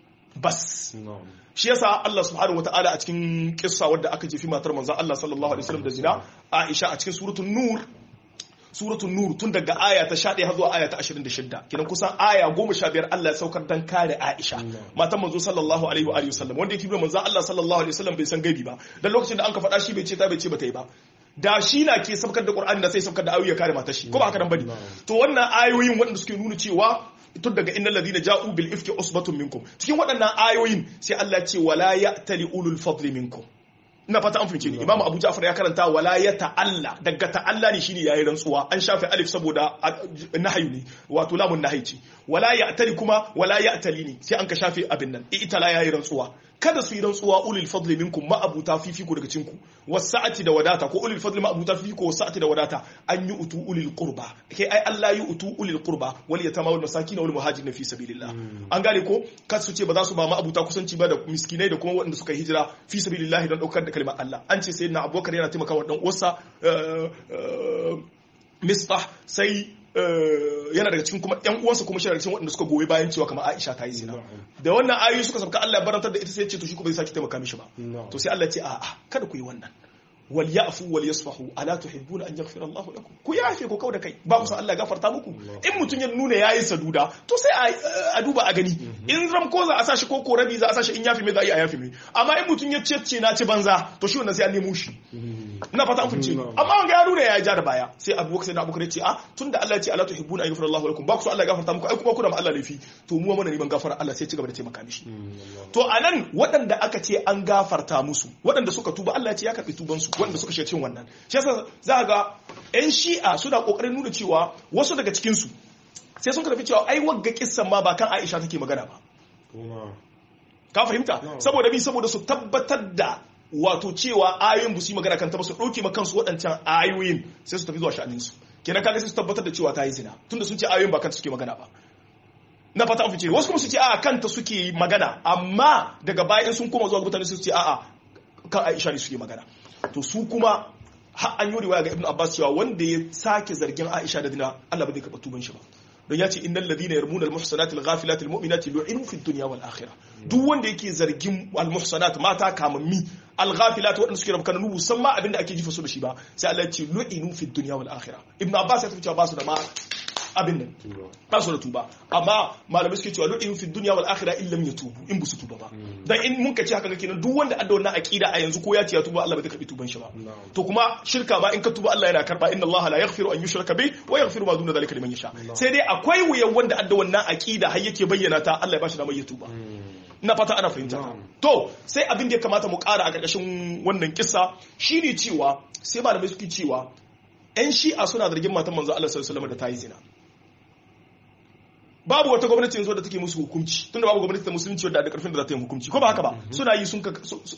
bas shi yasa Allah subhanahu wataala a cikin kissa wadda aka jefi matar manzon Allah sallallahu alaihi wasallam da zina Aisha a cikin suratul nur suratul nur tun daga aya ta 11 har zuwa aya ta 26 kidan kusan aya 15 Allah ya saukar dan kare Aisha matan manzo sallallahu alaihi wa alihi wasallam wanda yake bi manzon Allah sallallahu alaihi wasallam bai san gaibi ba dan lokacin da an ka faɗa shi bai ce ta bai ce bata yi ba da shi na ke sabkar da Qur'ani da sai sabkar da ayoyi ya kare matar shi ko ba haka nan bane to wannan ayoyin waɗanda suke nuna cewa tun daga innal ladina ja'u bil ifki usbatun minkum cikin waɗannan ayoyin sai Allah ce wala ya'tali ulul fadli minkum ina fata an fahimce ni imamu abu ja'far ya karanta wala ya ta'alla daga ta'alla ne shine yayi rantsuwa an shafe alif saboda nahyu ne wato lamun nahyi ce wala ya'tali kuma wala ya'tali ne sai an ka shafe abin nan itala yayi rantsuwa kada su yi rantsuwa ulul fadli minkum ma abuta fifiko daga cinku wasa'ati da wadata ko ulul fadli ma abuta fifiko wasa'ati da wadata an yi utu ulul qurba kai ai Allah yi utu ulul qurba wal yatama wal masakin wal muhajirin fi sabilillah an gane ko kada su ce ba za su ba ma abuta kusanci ba da miskinai da kuma waɗanda suka hijira fi sabilillah don daukar da kalmar Allah an ce sayyidina Abubakar yana taimakawa dan uwarsa misbah sai yana daga cikin kuma yan uwansa kuma shi daga cikin waɗanda suka goyi bayan cewa kamar Aisha ta yi zina da wannan ayoyi suka sabka Allah ya barantar da ita sai ya ce to shi kuma bai saki taimaka mishi ba to sai Allah ya ce a'a kada ku yi wannan wal ya'fu wal yasfahu ala tuhibbuna an yaghfira Allah lakum ku yafe ku kauda kai ba ku san Allah gafarta muku in mutun ya nuna yayi saduda to sai a duba a gani in ram ko za a sashi ko ko rabi za a sashi in yafi me za a yi a yafi me amma in mutun ya ce ce na ci banza to shi wannan sai an nemo shi ina fata an fice amma wanga ya nuna ya ja da baya sai Abu sai da Abu ya ce a tunda Allah ya ce ala tuhibbuna an yaghfira Allah lakum ba ku san Allah gafarta muku ai kuma kuna ma Allah laifi to mu mana neman gafara Allah sai ci gaba da taimaka mishi to anan waɗanda aka ce an gafarta musu waɗanda suka tuba Allah ya ce ya karɓi tubansu waɗanda suka shiga cikin wannan shi yasa za ga ƴan shi'a suna ƙoƙarin nuna cewa wasu daga cikin su sai sun karfi cewa ai wagga kissan ma ba kan Aisha take magana ba ka fahimta saboda bi saboda su tabbatar da wato cewa ayoyin bu su yi magana kan ta ba su ɗauke ma kansu waɗancan ayoyin sai su tafi zuwa sha'anin su kenan kaga sai su tabbatar da cewa ta yi zina tunda sun ce ayoyin ba kan suke magana ba na fata an fice wasu kuma su ce a'a kanta suke magana amma daga bayan sun koma zuwa mutane su ce a'a kan Aisha ne suke magana to su kuma har an yi riwaya ga Ibn Abbas cewa wanda ya sake zargin Aisha da dina Allah ba zai karɓa tuban shi ba don ya ce innal ladina yarmuna al muhsanati al ghafilati al mu'minati lu'inu fid dunya wal akhirah duk wanda yake zargin al muhsanat mata kamammi al ghafilat wadanda suke rabkan nubu san ma abinda ake jifa su da shi ba sai Allah ya ce lu'inu fid dunya wal akhirah Ibn Abbas ya tafi cewa ba su da ma abin nan ba su da tuba amma malamai suke cewa lu'in fi dunya wal akhirah illam yatubu in busu tuba ba dan in mun kace haka kenan duk wanda adda wannan aqida a yanzu ko ya ce ya tuba Allah bai karbi tuban shi ba to kuma shirka ba in ka tuba Allah yana karba inna Allah la yaghfiru an yushraka bi wa yaghfiru ma duna zalika liman yasha sai dai akwai wuyan wanda adda wannan aqida har yake bayyana ta Allah ya bashi damar ya tuba ina fata ana fahimta to sai abin da ya kamata mu kara a karkashin wannan kissa shine cewa sai malamai suke cewa 'yan shi'a suna zargin matan manzo Allah sallallahu alaihi wasallam da ta yi zina babu wata gwamnati yanzu da take musu hukunci tunda babu gwamnati ta musulunci wadda da karfin da za ta yi hukunci ko ba haka ba suna yi sun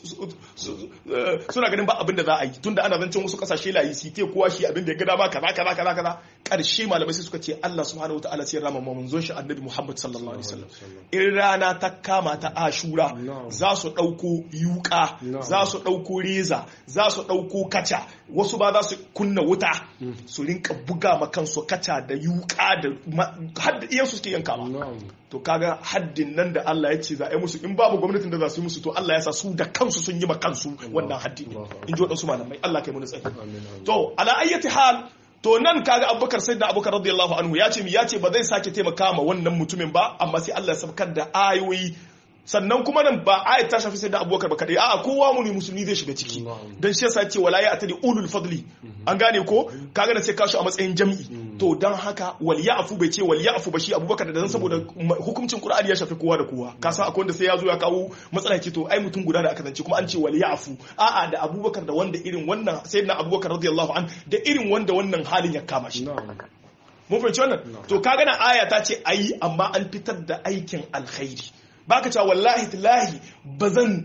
suna ganin ba abin da za a yi tunda ana zancen wasu kasashe layi su ke kowa shi abin da ya ga dama kaza kaza kaza kaza karshe malamai sai suka ce Allah subhanahu wataala sai rama manzon shi annabi Muhammad sallallahu alaihi wasallam in rana ta kama ta ashura za su dauko yuka za su dauko reza za su dauko kaca wasu ba za su kunna wuta su rinka buga ma kansu kaca da yuka da har da iyansu suke yanka ba to kaga haddin nan da Allah ya ce za a yi musu in babu gwamnatin da za su yi musu to Allah ya sa su da kansu sun yi ma kansu wannan haddi in ji waɗansu malamai Allah kai mu tsari to ala ayyati hal to nan kaga abubakar sai da abubakar radiyallahu anhu ya ce mi ya ce ba zai sake taimaka ma wannan mutumin ba amma sai Allah ya sabkar da ayoyi sannan kuma nan ba ayat ta shafi sai da abubakar ba kadai a'a kowa mu ne musulmi zai shiga ciki dan shi yasa ce wala ya atadi ulul fadli an gane ko kaga da sai kashi a matsayin jami'i to dan haka wal ya'fu bai ce wal ya'fu ba shi abubakar da dan saboda hukuncin qur'ani ya shafi kowa da kowa ka san akwai wanda sai ya zo ya kawo matsala ce to ai mutum guda da aka zance kuma an ce wal ya'fu a'a da abubakar da wanda irin wannan sayyidina abubakar radiyallahu an da irin wanda wannan halin ya kama shi mun fahimci wannan to kaga na aya ta ce ayi amma an fitar da aikin alkhairi baka cewa wallahi tallahi ba zan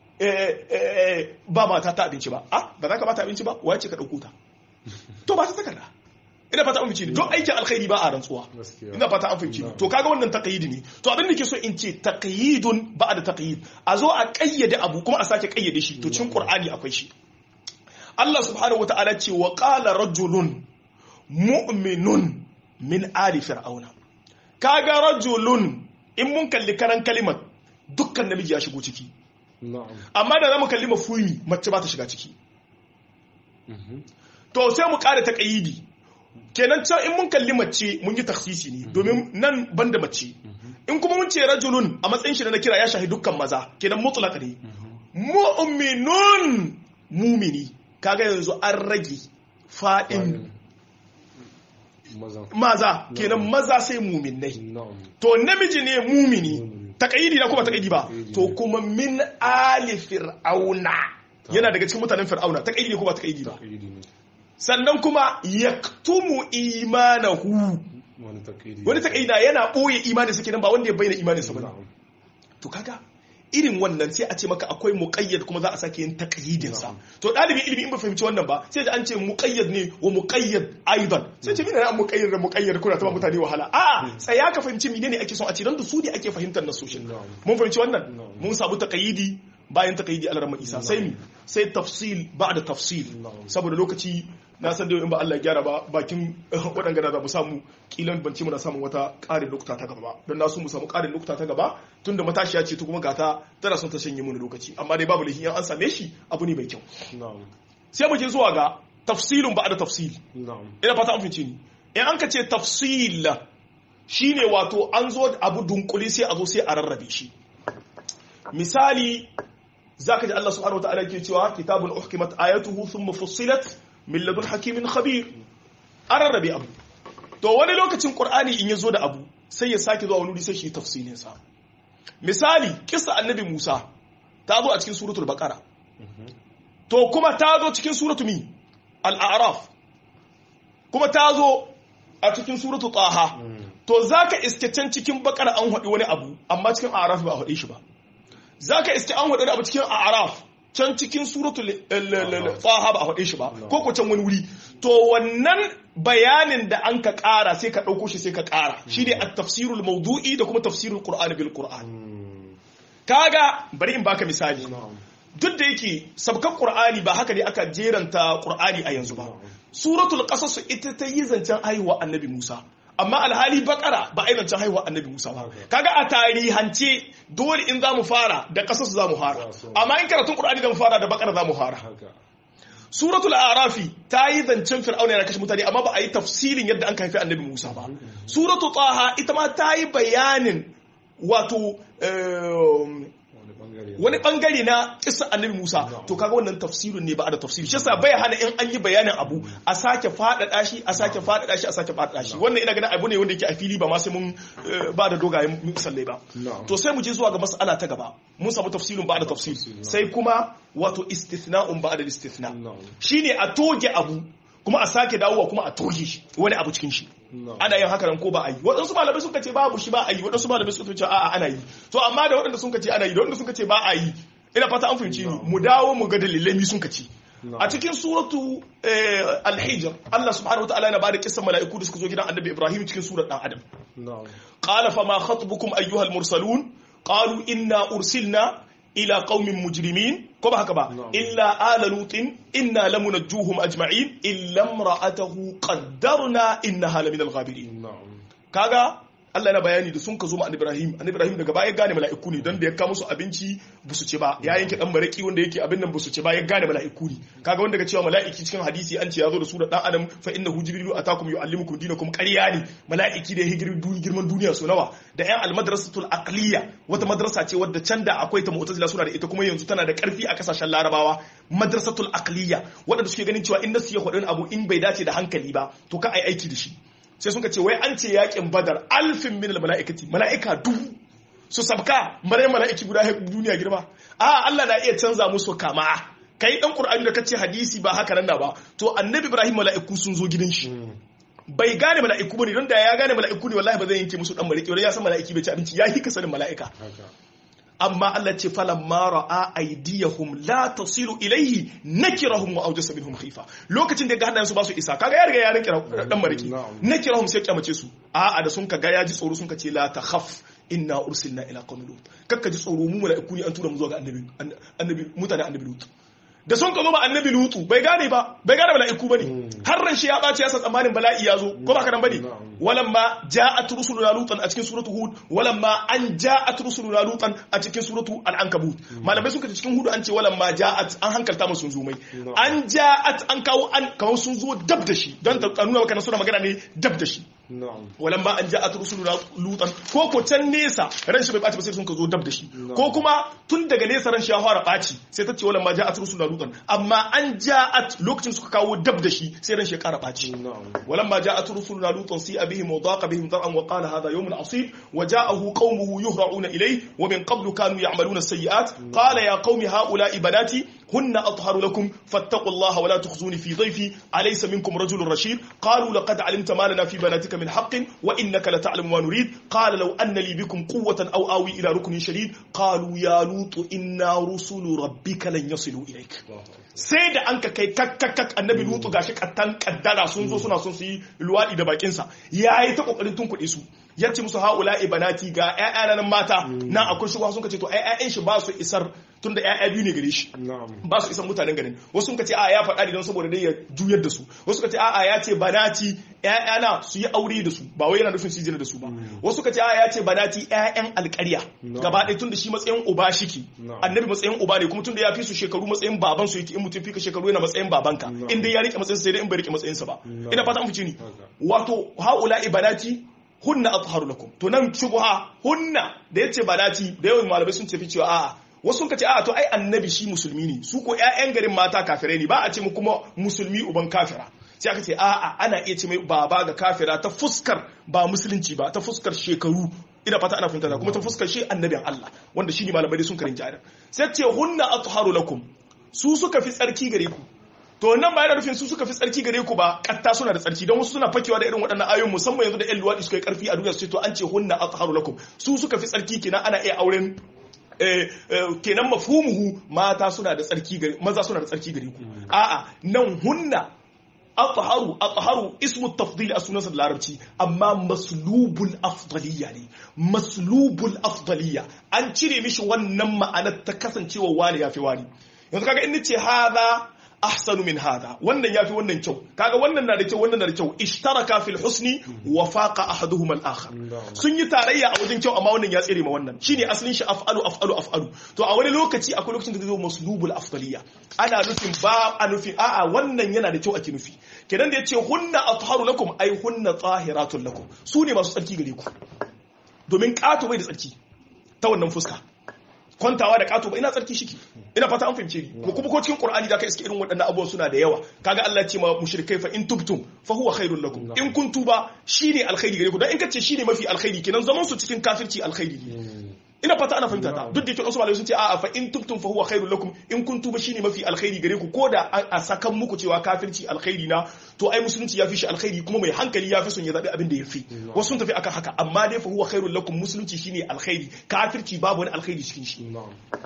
ba mata ta abinci ba a ba za ka bata abinci ba wace ka ɗauko ta to ba ta takarda ina fata an fahimci ne don aikin alkhairi ba a rantsuwa ina fata an fahimci ne to kaga wannan taqyidi ne to abin da ke so in ce taqyidun ba da taqyid a zo a kayyade abu kuma a sake kayyade shi to cikin qur'ani akwai shi Allah subhanahu wataala ce wa qala rajulun mu'minun min ali fir'auna kaga rajulun in mun kalli karan kalimar dukkan namiji ya shigo ciki amma da zamu kalli mafumi mace ba ta shiga ciki to sai mu kare ta kaidi kenan can in mun kalli mace mun yi taksisi ne domin nan banda mace in kuma mun ce rajulun a matsayin shi na kira ya shahi dukkan maza kenan mutlaq ne mu'minun mumini kaga yanzu an rage fadin maza kenan maza sai muminai to namiji ne mumini taqayidi na kuma taqayidi ba to kuma min ali fir'auna yana daga cikin mutanen fir'auna taqayidi ne kuma taqayidi ba sannan kuma yaktumu imanahu wani taqayida yana boye imanin sa kenan ba wanda ya bayyana imanin sa ba to kaga irin wannan sai a ce maka akwai muqayyad kuma za a sake yin taqyidin sa to dalibin ilimi in ba fahimci wannan ba sai da an ce muqayyad ne wa muqayyad aidan sai ce menene muqayyad da muqayyad kuna ta mutane wahala a tsaya ka fahimci menene ake son a ce dan da su ne ake fahimtar nasoshin mun fahimci wannan mun sabu taqyidi bayan taqyidi al isa sai mi sai tafsil ba'da tafsil saboda lokaci na san da in ba Allah ya gyara ba bakin waɗanda da mu samu kilan bance muna samun wata ƙarin lokuta ta gaba don na so mu samu ƙarin lokuta ta gaba tun da matashiya ce ta kuma gata tana son ta shanye mu lokaci amma dai babu lahi an same shi abu ne mai kyau sai mu je zuwa ga tafsilun ba da tafsil na'am ina fata an fice ni in an ka ce tafsil shine wato an zo da abu dunkuli sai a zo sai a rarrabe shi misali zaka ji Allah subhanahu wataala yake cewa kitabun uhkimat ayatuhu thumma fussilat min ladun hakimin khabir an rarrabe abu to wani lokacin qur'ani in ya zo da abu sai ya sake zuwa wani wuri sai shi tafsilin sa misali kissa annabi Musa ta zo a cikin suratul baqara to kuma ta zo cikin suratul mi al-a'raf kuma ta zo a cikin suratul taha to zaka iske can cikin baqara an hadi wani abu amma cikin a'raf ba a hade shi ba zaka iske an hadi abu cikin a'raf can cikin suratul taha ba a hade shi ba ko ko can wani wuri to wannan bayanin da an ka ƙara sai ka ɗauko shi sai ka ƙara shi ne a tafsirul maudu'i da kuma tafsirul qur'ani bil qur'an kaga bari in baka misali duk da yake sabkan qur'ani ba haka ne aka jeranta qur'ani a yanzu ba suratul qasas ita ta yi zancen haihuwa annabi Musa amma alhali bakara ba a yi zancen haihuwa annabi Musa ba kaga a tarihance dole in zamu fara da qasas zamu fara amma in karatun qur'ani zamu fara da bakara zamu fara suratul arafi ta yi zancen fir'auna yana kashe mutane amma ba a yi tafsirin yadda an haifi annabi musa ba suratul taha ita ma ta yi bayanin wato wani bangare na kisa annabi musa to kaga wannan tafsirin ne ba a da tafsiri shi yasa bai hana in an yi bayanin abu a sake faɗaɗa shi a sake faɗaɗa shi a sake faɗaɗa shi wannan ina ganin abu ne wanda yake a fili ba ma sai mun ba da dogayen misalai ba to sai mu je zuwa ga mas'ala ta gaba mun samu tafsirin ba da tafsir sai kuma wato istithna'un ba da istithna shine a toge abu kuma a sake dawowa kuma a toge shi wani abu cikin shi ana yin haka nan ko ba a yi waɗansu malamai suka ce babu shi ba a yi waɗansu malamai suka ce a'a ana yi to amma da waɗanda suka ce ana yi da waɗanda suka ce ba a yi ina fata an fahimci ni mu dawo mu ga dalilai mi sun ce a cikin suratu al-hijr Allah subhanahu wataala yana bada kissan mala'iku da suka zo gidan annabi Ibrahim cikin surar dan adam qala fa ma khatbukum ayyuhal mursalun qalu inna ursilna ila qaumin mujrimin ko ba haka ba illa ala lutin inna lamunajjuhum ajma'in illa imra'atahu qaddarna innaha lamin al-ghabirin kaga Allah yana bayani da sun ka zo ma Ibrahim annabi Ibrahim daga baya gane mala'iku ne don da ya kawo musu abinci ba su ci ba ya yanke dan maraki wanda yake abin nan ba su ci ba ya gane mala'iku ne kaga wanda ga cewa mala'iki cikin hadisi an ce ya zo da su da dan adam fa innahu jibrilu atakum yuallimukum dinakum ƙarya ne mala'iki da ya girman duniya so nawa da yan almadrasatul aqliya wata madrasa ce wadda can da akwai ta mu'tazila suna da ita kuma yanzu tana da karfi a kasashen larabawa madrasatul aqliya wadanda suke ganin cewa in nasu ya hudin abu in bai dace da hankali ba to ka ai aiki da shi sai suka ce wai an ce yakin badar alfin min mala'ikati mala'ika dubu su sabka mare mala'iki guda duniya girma a Allah na iya canza musu kama kai dan qur'ani da kace hadisi ba haka nan ba to annabi ibrahim mala'iku sun zo gidan shi bai gane mala'iku bane don da ya gane mala'iku ne wallahi ba zai yanke musu dan mala'iki wala ya san mala'iki bai ci abinci ya hika sanin mala'ika amma Allah ce falan mara a aidiyahum la tasilu ilaihi nakirahum wa awjasa minhum khifa lokacin da ga hannayen su ba su isa kaga ya riga ya rinka dan mariki nakirahum sai kyamace su a a da sun ka ga ya ji tsoro sun ka ce la takhaf inna ursilna ila qaumin lut kakka ji tsoro mu mala'iku ne an tura mu zuwa ga annabi annabi mutane annabi lut da sun ka zo ba annabi lutu bai gane ba bai gane mala'iku bane har ran shi ya bace ya sa tsammanin bala'i ya zo ko ba ka nan bane walamma ja'at rusuluna lutan a cikin suratu hud walamma an ja'at rusuluna lutan a cikin suratu al-ankabut malamai suka ce cikin hud an ce walamma ja'at an hankalta musu sun zo mai an ja'at an kawo an kawo sun zo dab da shi dan ta nuna maka suna magana ne dab da shi walamma an ja'at rusuluna lutan ko ko can nesa ran shi bai baci ba sai sun ka zo dab da shi ko kuma tun daga nesa ran shi ya fara baci sai ta ce walamma ja'at rusuluna lutan amma an ja'at lokacin suka kawo dab da shi sai ran shi ya kara baci walamma ja'at rusuluna lutan si بهم وضاق بهم ذرعا وقال هذا يوم عصيب وجاءه قومه يهرعون إليه ومن قبل كانوا يعملون السيئات قال يا قوم هؤلاء بناتي هن أطهر لكم فاتقوا الله ولا تخزوني في ضيفي أليس منكم رجل رشيد قالوا لقد علمت ما لنا في بناتك من حق وإنك لتعلم ما نريد قال لو أن لي بكم قوة أو آوي إلى ركن شديد قالوا يا لوط إنا رسل ربك لن يصلوا إليك sai da an ka kai kakkakak annabi lutu gashi kattan kaddara sun zo suna son su yi luwaɗi da bakinsa ya yi ta kokarin tun kuɗi su ya ce musu haula ibanati ga ƴaƴa nan mata nan akwai shugaba sun ce to ai ƴaƴan shi ba su isar tunda ƴaƴa biyu ne gare shi na'am ba su isan mutanen garin wasu sun ce a ya faɗa ne don saboda dai ya juyar da su wasu suka ce a ya ce banati ƴaƴana su yi aure da su ba wai yana nufin su yi da su ba wasu suka ce a ya ce banati ƴaƴan alƙarya No. gaba ɗaya tunda shi matsayin uba shiki No. annabi matsayin uba ne kuma tunda ya fi su shekaru matsayin baban su yake in mutum fi ka shekaru yana matsayin babanka No. in dai ya rike matsayin sai dai in bai rike matsayin sa ba No. ina fata an fice ni Haka. wato haula ibanati hunna atharu lakum to nan shubha hunna da yace banati da yawan malamai sun tafi cewa a'a wasu sun ce a'a to ai annabi shi musulmi ne su ko ƴaƴan garin mata kafirai ne ba a ce mu kuma musulmi uban kafira sai aka ce a'a ana iya ce mai baba ga kafira ta fuskar ba musulunci ba ta fuskar shekaru ina fata ana fahimta ta kuma ta fuskar shi annabin Allah wanda shi ne malamai da sun karin jari sai ce hunna atharu lakum su suka fi tsarki gare ku to nan ba yana nufin su suka fi tsarki gare ku ba katta suna da tsarki don wasu suna fakewa da irin waɗannan ayoyin musamman yanzu da ƴan luwaɗi suka yi ƙarfi a duniya su ce to an ce hunna atharu lakum su suka fi tsarki kenan ana iya auren eh, eh, kenan mafhumuhu mata suna da tsarki gare maza suna da tsarki gare ku a'a nan hunna atharu atharu ismu tafdil a sunansa da larabci amma maslubul afdaliya ne maslubul afdaliya an cire mishi wannan ma'anar ta kasancewa wani yafi wani yanzu kaga in nace hadha ahsanu min hadha wannan yafi wannan kyau kaga wannan na da kyau wannan na da kyau ishtaraka fil husni wa faqa ahaduhuma al akhar Na'am. sun yi tarayya a wajen kyau amma wannan ya tsere ma wannan shine asalin shi af'alu af'alu af'alu to a wani lokaci akwai lokacin da zai zo maslubul afdaliya ana nufin ba a nufin a'a wannan yana da kyau ake nufi kenan da yace hunna atharu lakum ay hunna tahiratun lakum su ne masu tsarki gare ku domin kato bai da tsarki ta wannan fuska kwantawa da kato ba ina tsarki shiki ina fata an fahimce ni ko kuma ko cikin qur'ani da ka iske irin waɗannan abubuwan suna da yawa kaga Allah ya ce ma mushrikai fa in tubtum fa huwa khairul lakum in kun tuba shine alkhairi gare ku dan in kace shine mafi alkhairi kenan zaman su cikin kafirci alkhairi ne ina fata ana fahimta ta duk da yake wasu malamai sun ce a'a fa in tubtum fa huwa khairul lakum in kun tuba shine mafi alkhairi gare ku ko da a a sakan muku cewa kafirci alkhairi na to ai musulunci ya fi shi alkhairi kuma mai hankali ya fi son ya zabi abin da ya fi wasu sun tafi akan haka amma dai fa huwa khairul lakum musulunci shine alkhairi kafirci babu wani alkhairi cikin shi na'am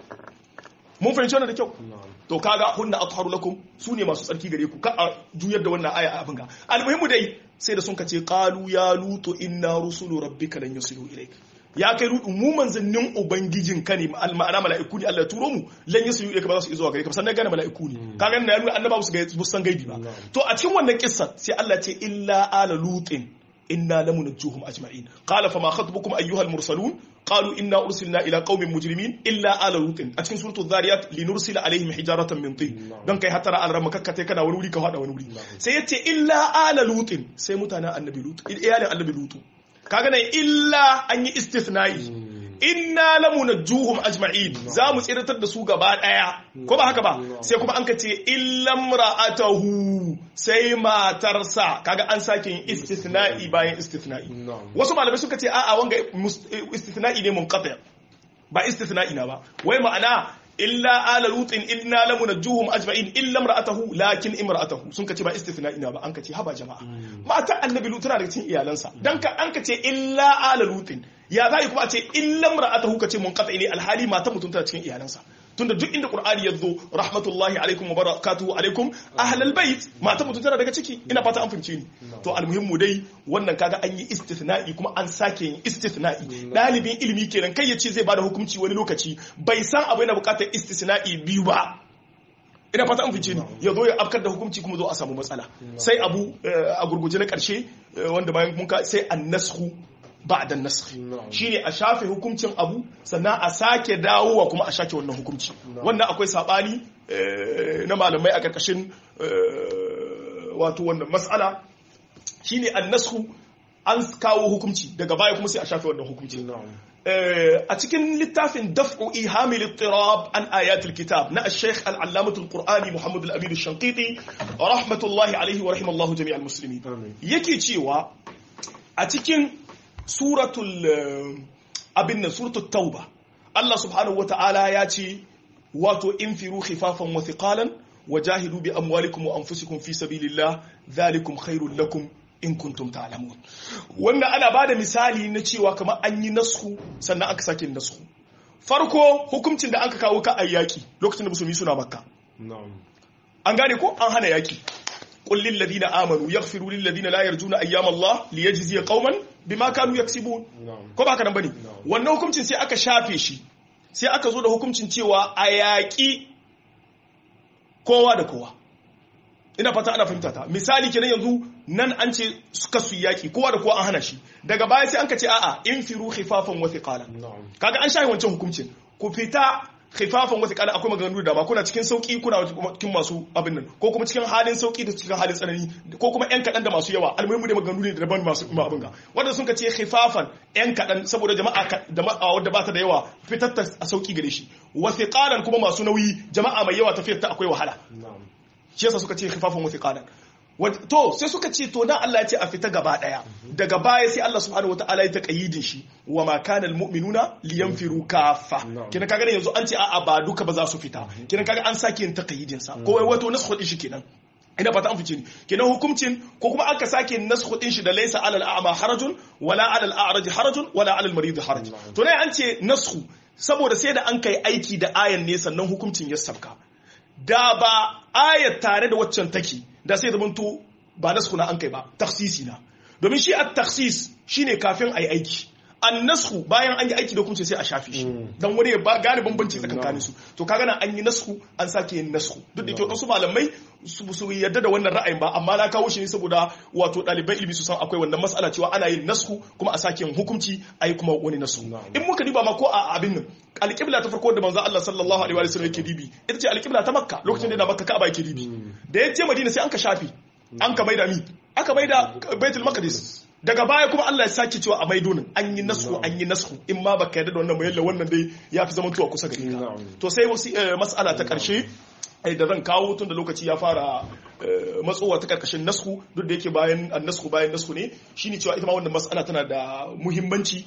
mun fahimci wannan da kyau na'am to kaga hunna atharu lakum su ne masu tsarki gare ku ka a juyar da wannan aya a abin ga almuhimmu dai sai da sun kace qalu ya lutu inna rusulu rabbika lan yusilu ilayk ya kai rudu mu manzannin ubangijin ka ne al- ma'ana mala'iku ne Allah ya turo mu lan yusilu ilayka ba za su izo gare ka ba sannan gane mala'iku ne kaga nan ya nuna annaba su ga su san gaibi ba to a cikin wannan kissa sai Allah ce illa ala lutin inna lamunajjuhum ajma'in qala fama khatbukum ayyuhal mursalun qalu inna ursilna ila qaumin mujrimin illa ala lutin a cikin suratul zariyat linursila alaihim hijaratan min tin don kai hatara an rama kakkate kana wani wuri ka hada wani wuri sai yace illa ala lutin sai mutanen annabi lut iyalin annabi lutu kaga nan illa an yi istithnai inna lamunajjuhum ajma'in za mu tsiratar da su gaba daya ko ba haka ba sai kuma an ka ce illam ra'atahu sai matarsa kaga an sake yin istithna'i bayan istithna'i na'am wasu malamai suka ce a'a wanga mus- istithna'i ne munqati ba istithna'i na ba wai ma'ana illa ala lutin inna lamunajjuhum ajma'in illa imra'atahu lakin imra'atahu sun kace ba istithna'i na ba an kace haba jama'a mata annabi lut tana daga cikin iyalansa dan ka an kace illa ala lutin ya zai kuma a ce illa imra'atahu kace munqati ne alhali mata mutum tana cikin iyalansa tunda duk inda qur'ani ya zo rahmatullahi alaikum wa barakatuhu alaikum ahlal bait mata mutum tana daga ciki ina fata an fahimce ni to almuhimmu dai wannan kaga an yi istithna'i kuma an sake yin istithna'i dalibin ilimi kenan kai ya ce zai bada hukunci wani lokaci bai san abu yana bukatar istisna'i biyu ba ina fata an fice ni ya zo ya afkar da hukunci kuma zo a samu matsala sai abu eh, a gurguje na karshe eh, wanda bayan mun ka sai annashu ba'da nasakh Na'am. shine a shafe hukuncin abu sannan a sake dawowa kuma a shake wannan hukunci wannan akwai sabani eh, na malamai a karkashin eh, wato wannan mas'ala shine annashu an kawo hukunci daga baya kuma sai a shafe wannan hukunci na'am Eh, a cikin littafin daf'u ihamil ittirab an ayatul kitab na al-sheikh al-allamatul qur'ani muhammad al-amin al-shanqiti rahmatullahi alaihi wa rahimallahu jami'al muslimin Amin. yake cewa a cikin suratul eh, abin nan suratul tauba Allah subhanahu wata'ala ya ce wato infiru khifafan wa thiqalan wajahidu bi amwalikum wa anfusikum fi sabilillah dhalikum khairul lakum in kuntum ta'lamun wannan ana bada misali na cewa kamar an yi nasku sannan aka sake nasku farko hukuncin da aka kawo ka ayyaki lokacin da musulmi suna makka na'am an gane ko an hana yaki qul lil ladina amanu yaghfiru lil ladina la yarjuna ayyam Allah liyajziya qauman bima kanu yaksibun ko ba haka nan bane wannan hukuncin sai aka shafe shi sai aka zo da hukuncin cewa a yaƙi kowa da kowa ina fata ana fahimta ta misali kenan yanzu nan an ce suka su yaki kowa da kowa an hana shi daga baya sai an ka ce a'a in firu khifafan wa thiqala kaga an shayi wancan hukuncin ku fita khifafan wa thiqala akwai maganganu da ba kuna cikin sauki kuna cikin masu abin nan ko kuma cikin halin sauki da cikin halin tsanani ko kuma yan kadan da masu yawa almuhimu da maganganu ne daban masu abin ga wanda sun ka ce khifafan yan kadan saboda jama'a jama'a wadda ba ta da yawa fitar ta a sauki gare shi wa thiqalan kuma masu nauyi jama'a mai yawa tafiyar ta akwai wahala shi yasa suka ce khifafan wa thiqalan to sai suka ce to dan Allah ya ce a fita gaba daya daga baya sai Allah subhanahu wataala ya taqayyidin shi wa ma kana almu'minuna liyanfiru kaffa kina kaga yanzu an ce a'a ba duka ba za su fita kina kaga an sake yin taqayyidin sa ko wai wato nasu din shi kenan ina fata an fice ni kenan hukuncin ko kuma aka sake nasu din shi da laysa alal a'ma harajun wala alal a'raj harajun wala alal marid haraj to ne an ce nasu saboda sai da an kai aiki da ayan ne sannan hukuncin ya sabka da ba ayat tare da waccan take da sai zamanto ba nasku na an kai ba taksisi na domin shi a taksis shine kafin a yi aiki an nasku bayan an yi aiki da hukunci sai a shafi shi don wani ya gane bambanci tsakankanin su to kaga nan an yi nasku an sake yin nasku duk da ke wasu malamai su yadda da wannan ra'ayin ba amma na kawo shi ne saboda wato ɗaliban ilimi su san akwai wannan mas'ala cewa ana yin nasku kuma a sake yin hukunci a yi kuma wani nasku in muka diba ma ko a abin nan alƙibla ta farko da manzo Allah sallallahu alaihi wa sallam yake dibi ita ce alƙibla ta makka lokacin da yana makka ka'aba yake dibi da ya je madina sai an ka shafi an ka maida mi aka maida baitul maqdis daga baya kuma Allah ya sake cewa a maido nan an yi nasku an yi nasku in ma baka yarda da wannan bayalla wannan dai ya fi zaman tuwa kusa gare ka to sai wasu mas'ala ta karshe da zan kawo tun da lokaci ya fara matsowa ta karkashin nasku duk da yake bayan nasku bayan nasku ne shine cewa ita ma wannan mas'ala tana da muhimmanci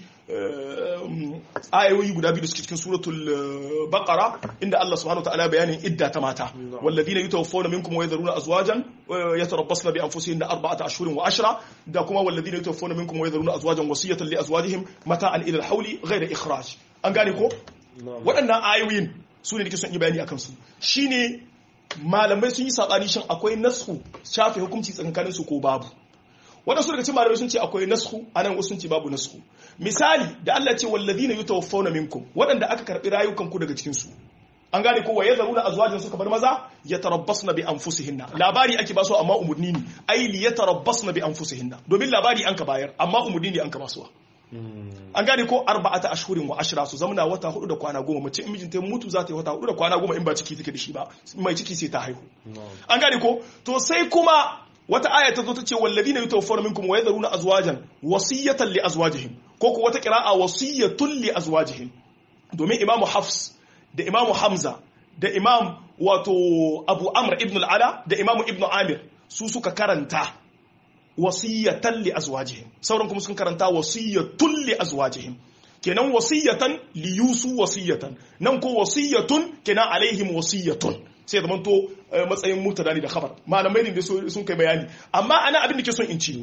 ayoyi guda biyu da suke cikin suratul baqara inda Allah subhanahu wataala bayanin idda ta mata walladina yutawaffawna minkum wa yadharuna azwajan yatarabbasna bi anfusihinna arba'ata ashhurin wa ashra da kuma walladina yutawaffawna minkum wa yadharuna azwajan wasiyatan li azwajihim mata'an ila al-hawli ghayra ikhraj an gane ko waɗannan ayoyin su ne nake son yi bayani akan su shine malamai sun yi sabani shin akwai nasku shafe hukunci tsakanin su ko babu waɗansu daga cikin malamai sun ce akwai nasku anan wasu sun ce babu nasku misali da Allah ce wallazina yutawaffawna minkum waɗanda aka karbi rayukan ku daga cikin su an gane ko waye zaruna azwajin suka bar maza yatarabbasna bi anfusihinna labari ake ba su amma umurni ne ai li yatarabbasna bi anfusihinna domin labari an ka bayar amma umurni ne an ka ba su an gane ko arba'ata ashhurin wa ashra su zamana wata hudu da kwana goma mace in mijinta mutu za ta yi wata hudu da kwana goma in ba ciki take da shi ba mai ciki sai ta haihu an gane ko to sai kuma wata aya ta zo ta ce walladina yutawaffawna minkum wa yadharuna azwajan wasiyatan li azwajihim ko ko wata qira'a wasiyatun li azwajihim domin imamu hafs da imamu hamza da imam wato abu amr ibn al-ala da imamu ibn amir su suka karanta wasiyatan li azwajihim sauran kuma sun karanta wasiyatun li azwajihim kenan wasiyatan li yusu wasiyatan nan ko wasiyatun kenan alaihim wasiyatun sai da manto matsayin murtada ne da khabar malamai ne sun kai bayani amma ana abin da ke son in ci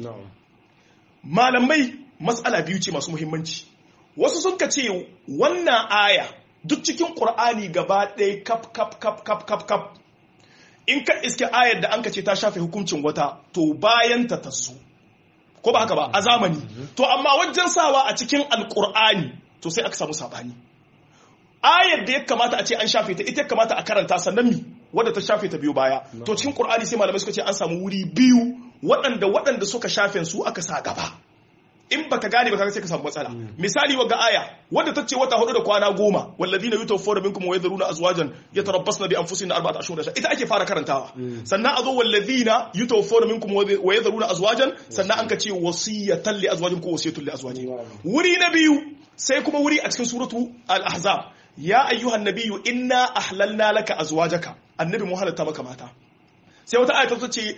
malamai matsala biyu ce masu muhimmanci wasu sun ka ce wannan aya duk cikin qur'ani gaba ɗaya kap kap kap kap kap kap in ka iske ayar da an ka ce ta shafe hukuncin wata to bayan ta tazo ko ba haka ba a zamani to amma wajen sawa a cikin alqur'ani to sai aka samu sabani ayar da ya kamata a ce an shafe ta ita ya kamata a karanta sannan mi wadda ta shafe ta biyu baya to cikin qur'ani sai malamai suka ce an samu wuri biyu waɗanda waɗanda suka shafe su aka sa gaba in baka gane ba kaga sai ka samu matsala misali wa ga aya wadda ta ce wata hudu da kwana goma walladina yutawaffawna minkum wa yadharuna azwajan yatarabbasna bi anfusihim arba'ata ashhur ita ake fara karantawa sannan a zo walladina yutawaffawna minkum wa yadharuna azwajan sannan an ka ce wasiyatan li azwajin ko wasiyatun li azwajin wuri na biyu sai kuma wuri a cikin suratu al-ahzab ya ayyuhan nabiyyu inna ahlalna laka azwajaka annabi mu halatta maka mata sai wata aya ta ce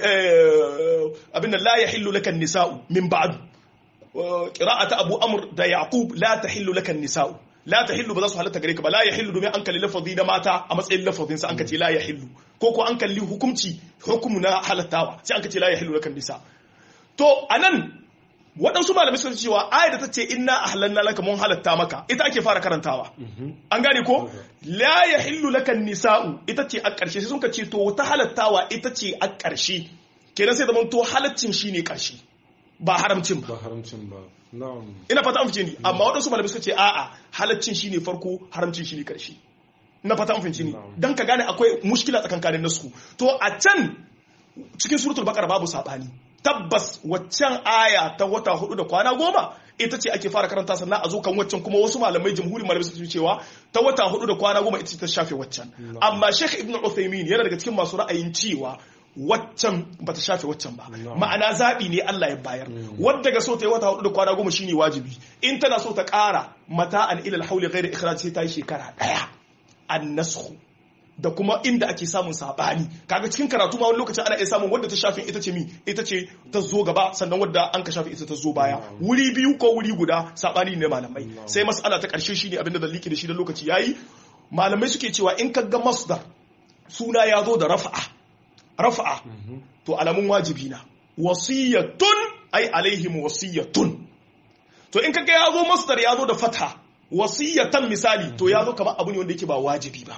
abin da la yahillu laka nisa'u min ba'd qira'ata abu amr da yaqub la tahillu laka nisa'u la tahillu ba za su halatta gare ka ba la yahillu domin an kalli lafazi na mata a matsayin lafazin sa an ka ce la yahillu ko ko an kalli hukumci hukumu na halattawa sai an ka ce la yahillu laka nisa to anan waɗansu malamai suka cewa ayar da ta ce inna ahlanna laka mun halatta maka ita ake fara karantawa an gane ko la yahillu laka nisa'u ita ce a ƙarshe sai sun ka ce to ta halattawa ita ce a ƙarshe kenan sai zaman to halaccin shine karshe ba haramcin ba ba haramcin ba na'am ina fata an fice ni amma waɗansu malamai suka ce a'a halaccin shine farko haramcin shine karshe ina fata an fice ni Na'am. dan ka gane akwai mushkila tsakankanin nasu to a can cikin suratul baqara babu sabani tabbas waccan aya ta wata hudu da kwana goma ita ce ake fara karanta sannan a zo kan waccan kuma wasu malamai jamhurin malamai suka ce cewa ta wata hudu da kwana goma ita ce ta shafe waccan amma Sheikh Ibn Uthaymeen yana daga cikin masu ra'ayin cewa waccan bata shafe waccan ba No. ma'ana zaɓi ne Allah ya bayar wadda ga so ta yi wata hudu da kwana goma shine wajibi in tana so ta ƙara mata'an ilal hauli ghairi ikhraj sai ta yi shekara ɗaya annashu da kuma inda ake samun sabani kaga cikin karatu ma wani lokacin ana iya samun wadda ta shafin ita ce mi ita ce ta zo gaba sannan wadda an ka shafe ita ta zo baya wuri biyu ko wuri guda sabani ne malamai sai mas'ala ta karshe shine abinda da liki da shi da lokaci yayi malamai suke cewa in ka ga masdar suna ya zo da rafa'a rafa'a to alamun wajibi na wasiyatun ai alaihim wasiyatun to in kaga ya zo masdar ya zo da fatha wasiyatan misali to ya zo kamar abu ne wanda yake ba wajibi ba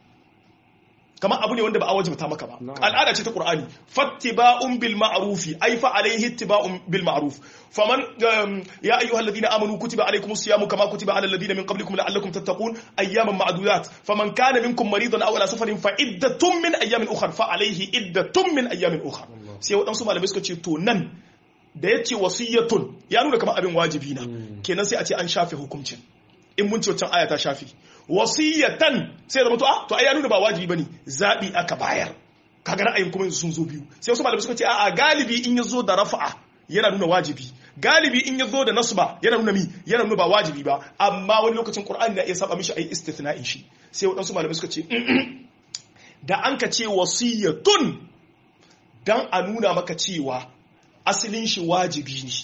kamar abu ne wanda ba a wajibta maka ba Na'am. al'ada ce ta qur'ani fattiba'un bil ma'rufi ay fa alayhi ittiba'un bil ma'ruf faman um, ya ayyuhal ladina amanu kutiba alaykumus siyamu kama kutiba alal ladina min qablikum la'allakum tattaqun ayyaman ma'dudat faman kana minkum maridan aw ala safarin fa iddatun min ayyamin ukhra fa alayhi iddatun min ayyamin ukhra sai wadansu malamai suka ce to nan da yace wasiyatun ya nuna kamar abin wajibi na kenan sai a ce an shafe hukuncin in mun ce wancan aya ta shafi wasiyatan sai da mutu a to ai ya nuna ba wajibi bane zabi aka bayar kaga ra'ayin kuma yanzu sun zo biyu sai wasu malamai suka ce a'a galibi in ya zo da rafa'a yana nuna wajibi galibi in ya zo da nasba yana nuna mi yana nuna ba wajibi ba amma wani lokacin qur'ani na iya saba mishi ayi istithna'in shi sai wadansu malamai suka ce da an ka ce wasiyatun dan a nuna maka cewa asalin shi wajibi ne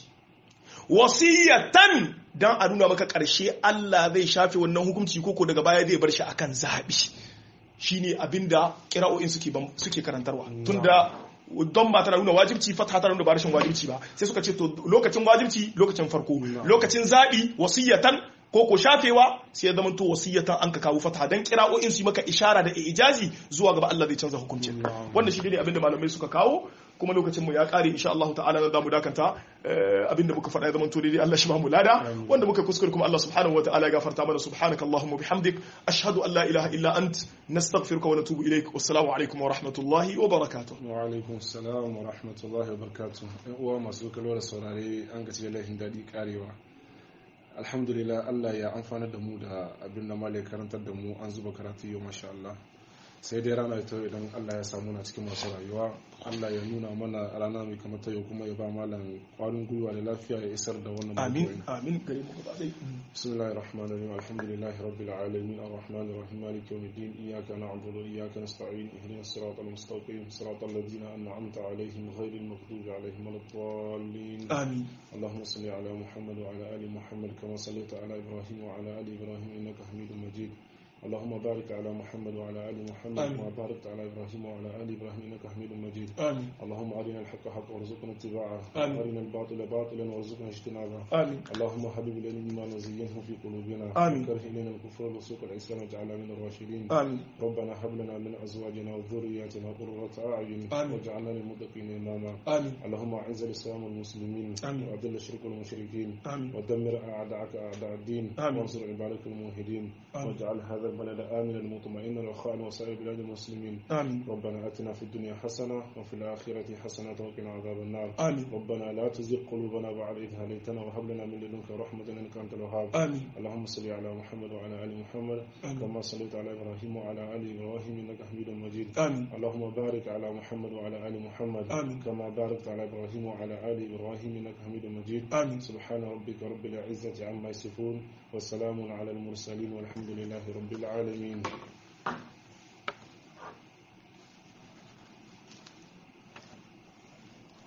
wasiyatan dan a nuna maka ƙarshe Allah zai shafe wannan hukunci koko daga baya zai bar shi akan zaɓi shine abinda kira'o'in suke bam- suke karantarwa tunda don ba tana nuna wajibci fata tana nuna ba rashin wajibci ba sai suka ce to lokacin wajibci lokacin farko lokacin zaɓi wasiyatan ko ko shafewa sai ya zamanto wasiyatan an ka kawo fata dan kira'o'in su yi maka ishara da ijazi zuwa gaba Allah zai canza hukuncin wannan shi ne abinda malamai suka kawo kuma lokacin mu ya kare insha Allah ta'ala na zamu dakanta eh, abinda muka faɗa ya zama to daidai Allah shi ba mu lada wanda muka kuskure kuma Allah subhanahu wataala ya gafarta mana subhanaka allahumma bihamdik ashhadu an la ilaha illa ant nastaghfiruka wa natubu ilaik wassalamu alaikum wa rahmatullahi wa barakatuh wa alaikum salam wa rahmatullahi wa barakatuh yan uwa masu kallo da saurare an gaci laifin daɗi karewa alhamdulillah Allah ya amfana da mu da abin da malai karantar da mu an zuba karatu yau masha Allah sai dai rana ita idan Allah ya samu na cikin masu rayuwa Allah ya nuna mana rana mai kamar ta yau kuma ya ba malam kwarin gwiwa da lafiya ya isar da wannan amin maudu'in. amin gare mu gaba ɗaya بسم الله الرحمن الرحيم الحمد لله رب العالمين الرحمن الرحيم مالك يوم الدين إياك نعبد وإياك نستعين اهدنا الصراط المستقيم صراط الذين أنعمت عليهم غير المغضوب عليهم ولا الضالين amin اللهم صل على محمد وعلى آل محمد كما صليت على إبراهيم وعلى آل إبراهيم إنك حميد مجيد اللهم بارك على محمد وعلى آل محمد آمين. كما باركت على إبراهيم وعلى آل إبراهيم إنك حميد مجيد amin اللهم أرنا الحق حقا وارزقنا اتباعه آمين. وأرنا الباطل باطلا وارزقنا اجتنابه amin اللهم حبب الينا الإيمان وزينه في قلوبنا آمين. وكره الينا الكفر والفسوق والعصيان واجعلنا من الراشدين amin ربنا هب لنا من ازواجنا وذرياتنا قرة اعين آمين. واجعلنا للمتقين اماما amin اللهم اعز الاسلام والمسلمين آمين. واذل الشرك والمشركين amin ودمر اعداءك اعداء الدين آمين. وانصر عبادك الموحدين آمين. واجعل هذا البلد امنا مطمئنا رخاء وسائر بلاد المسلمين amin ربنا اتنا في الدنيا حسنه وفي الاخره حسنه وقنا عذاب النار amin ربنا لا تزغ قلوبنا بعد إذ هديتنا وهب لنا من لدنك رحمة إنك أنت الوهاب amin اللهم صل على محمد وعلى آل محمد آمين. كما صليت على إبراهيم وعلى آل إبراهيم إنك حميد مجيد amin اللهم بارك على محمد وعلى آل محمد آمين. كما باركت على إبراهيم وعلى آل إبراهيم إنك حميد مجيد amin سبحان ربك رب العزة عما يصفون وسلام على المرسلين والحمد لله رب العالمين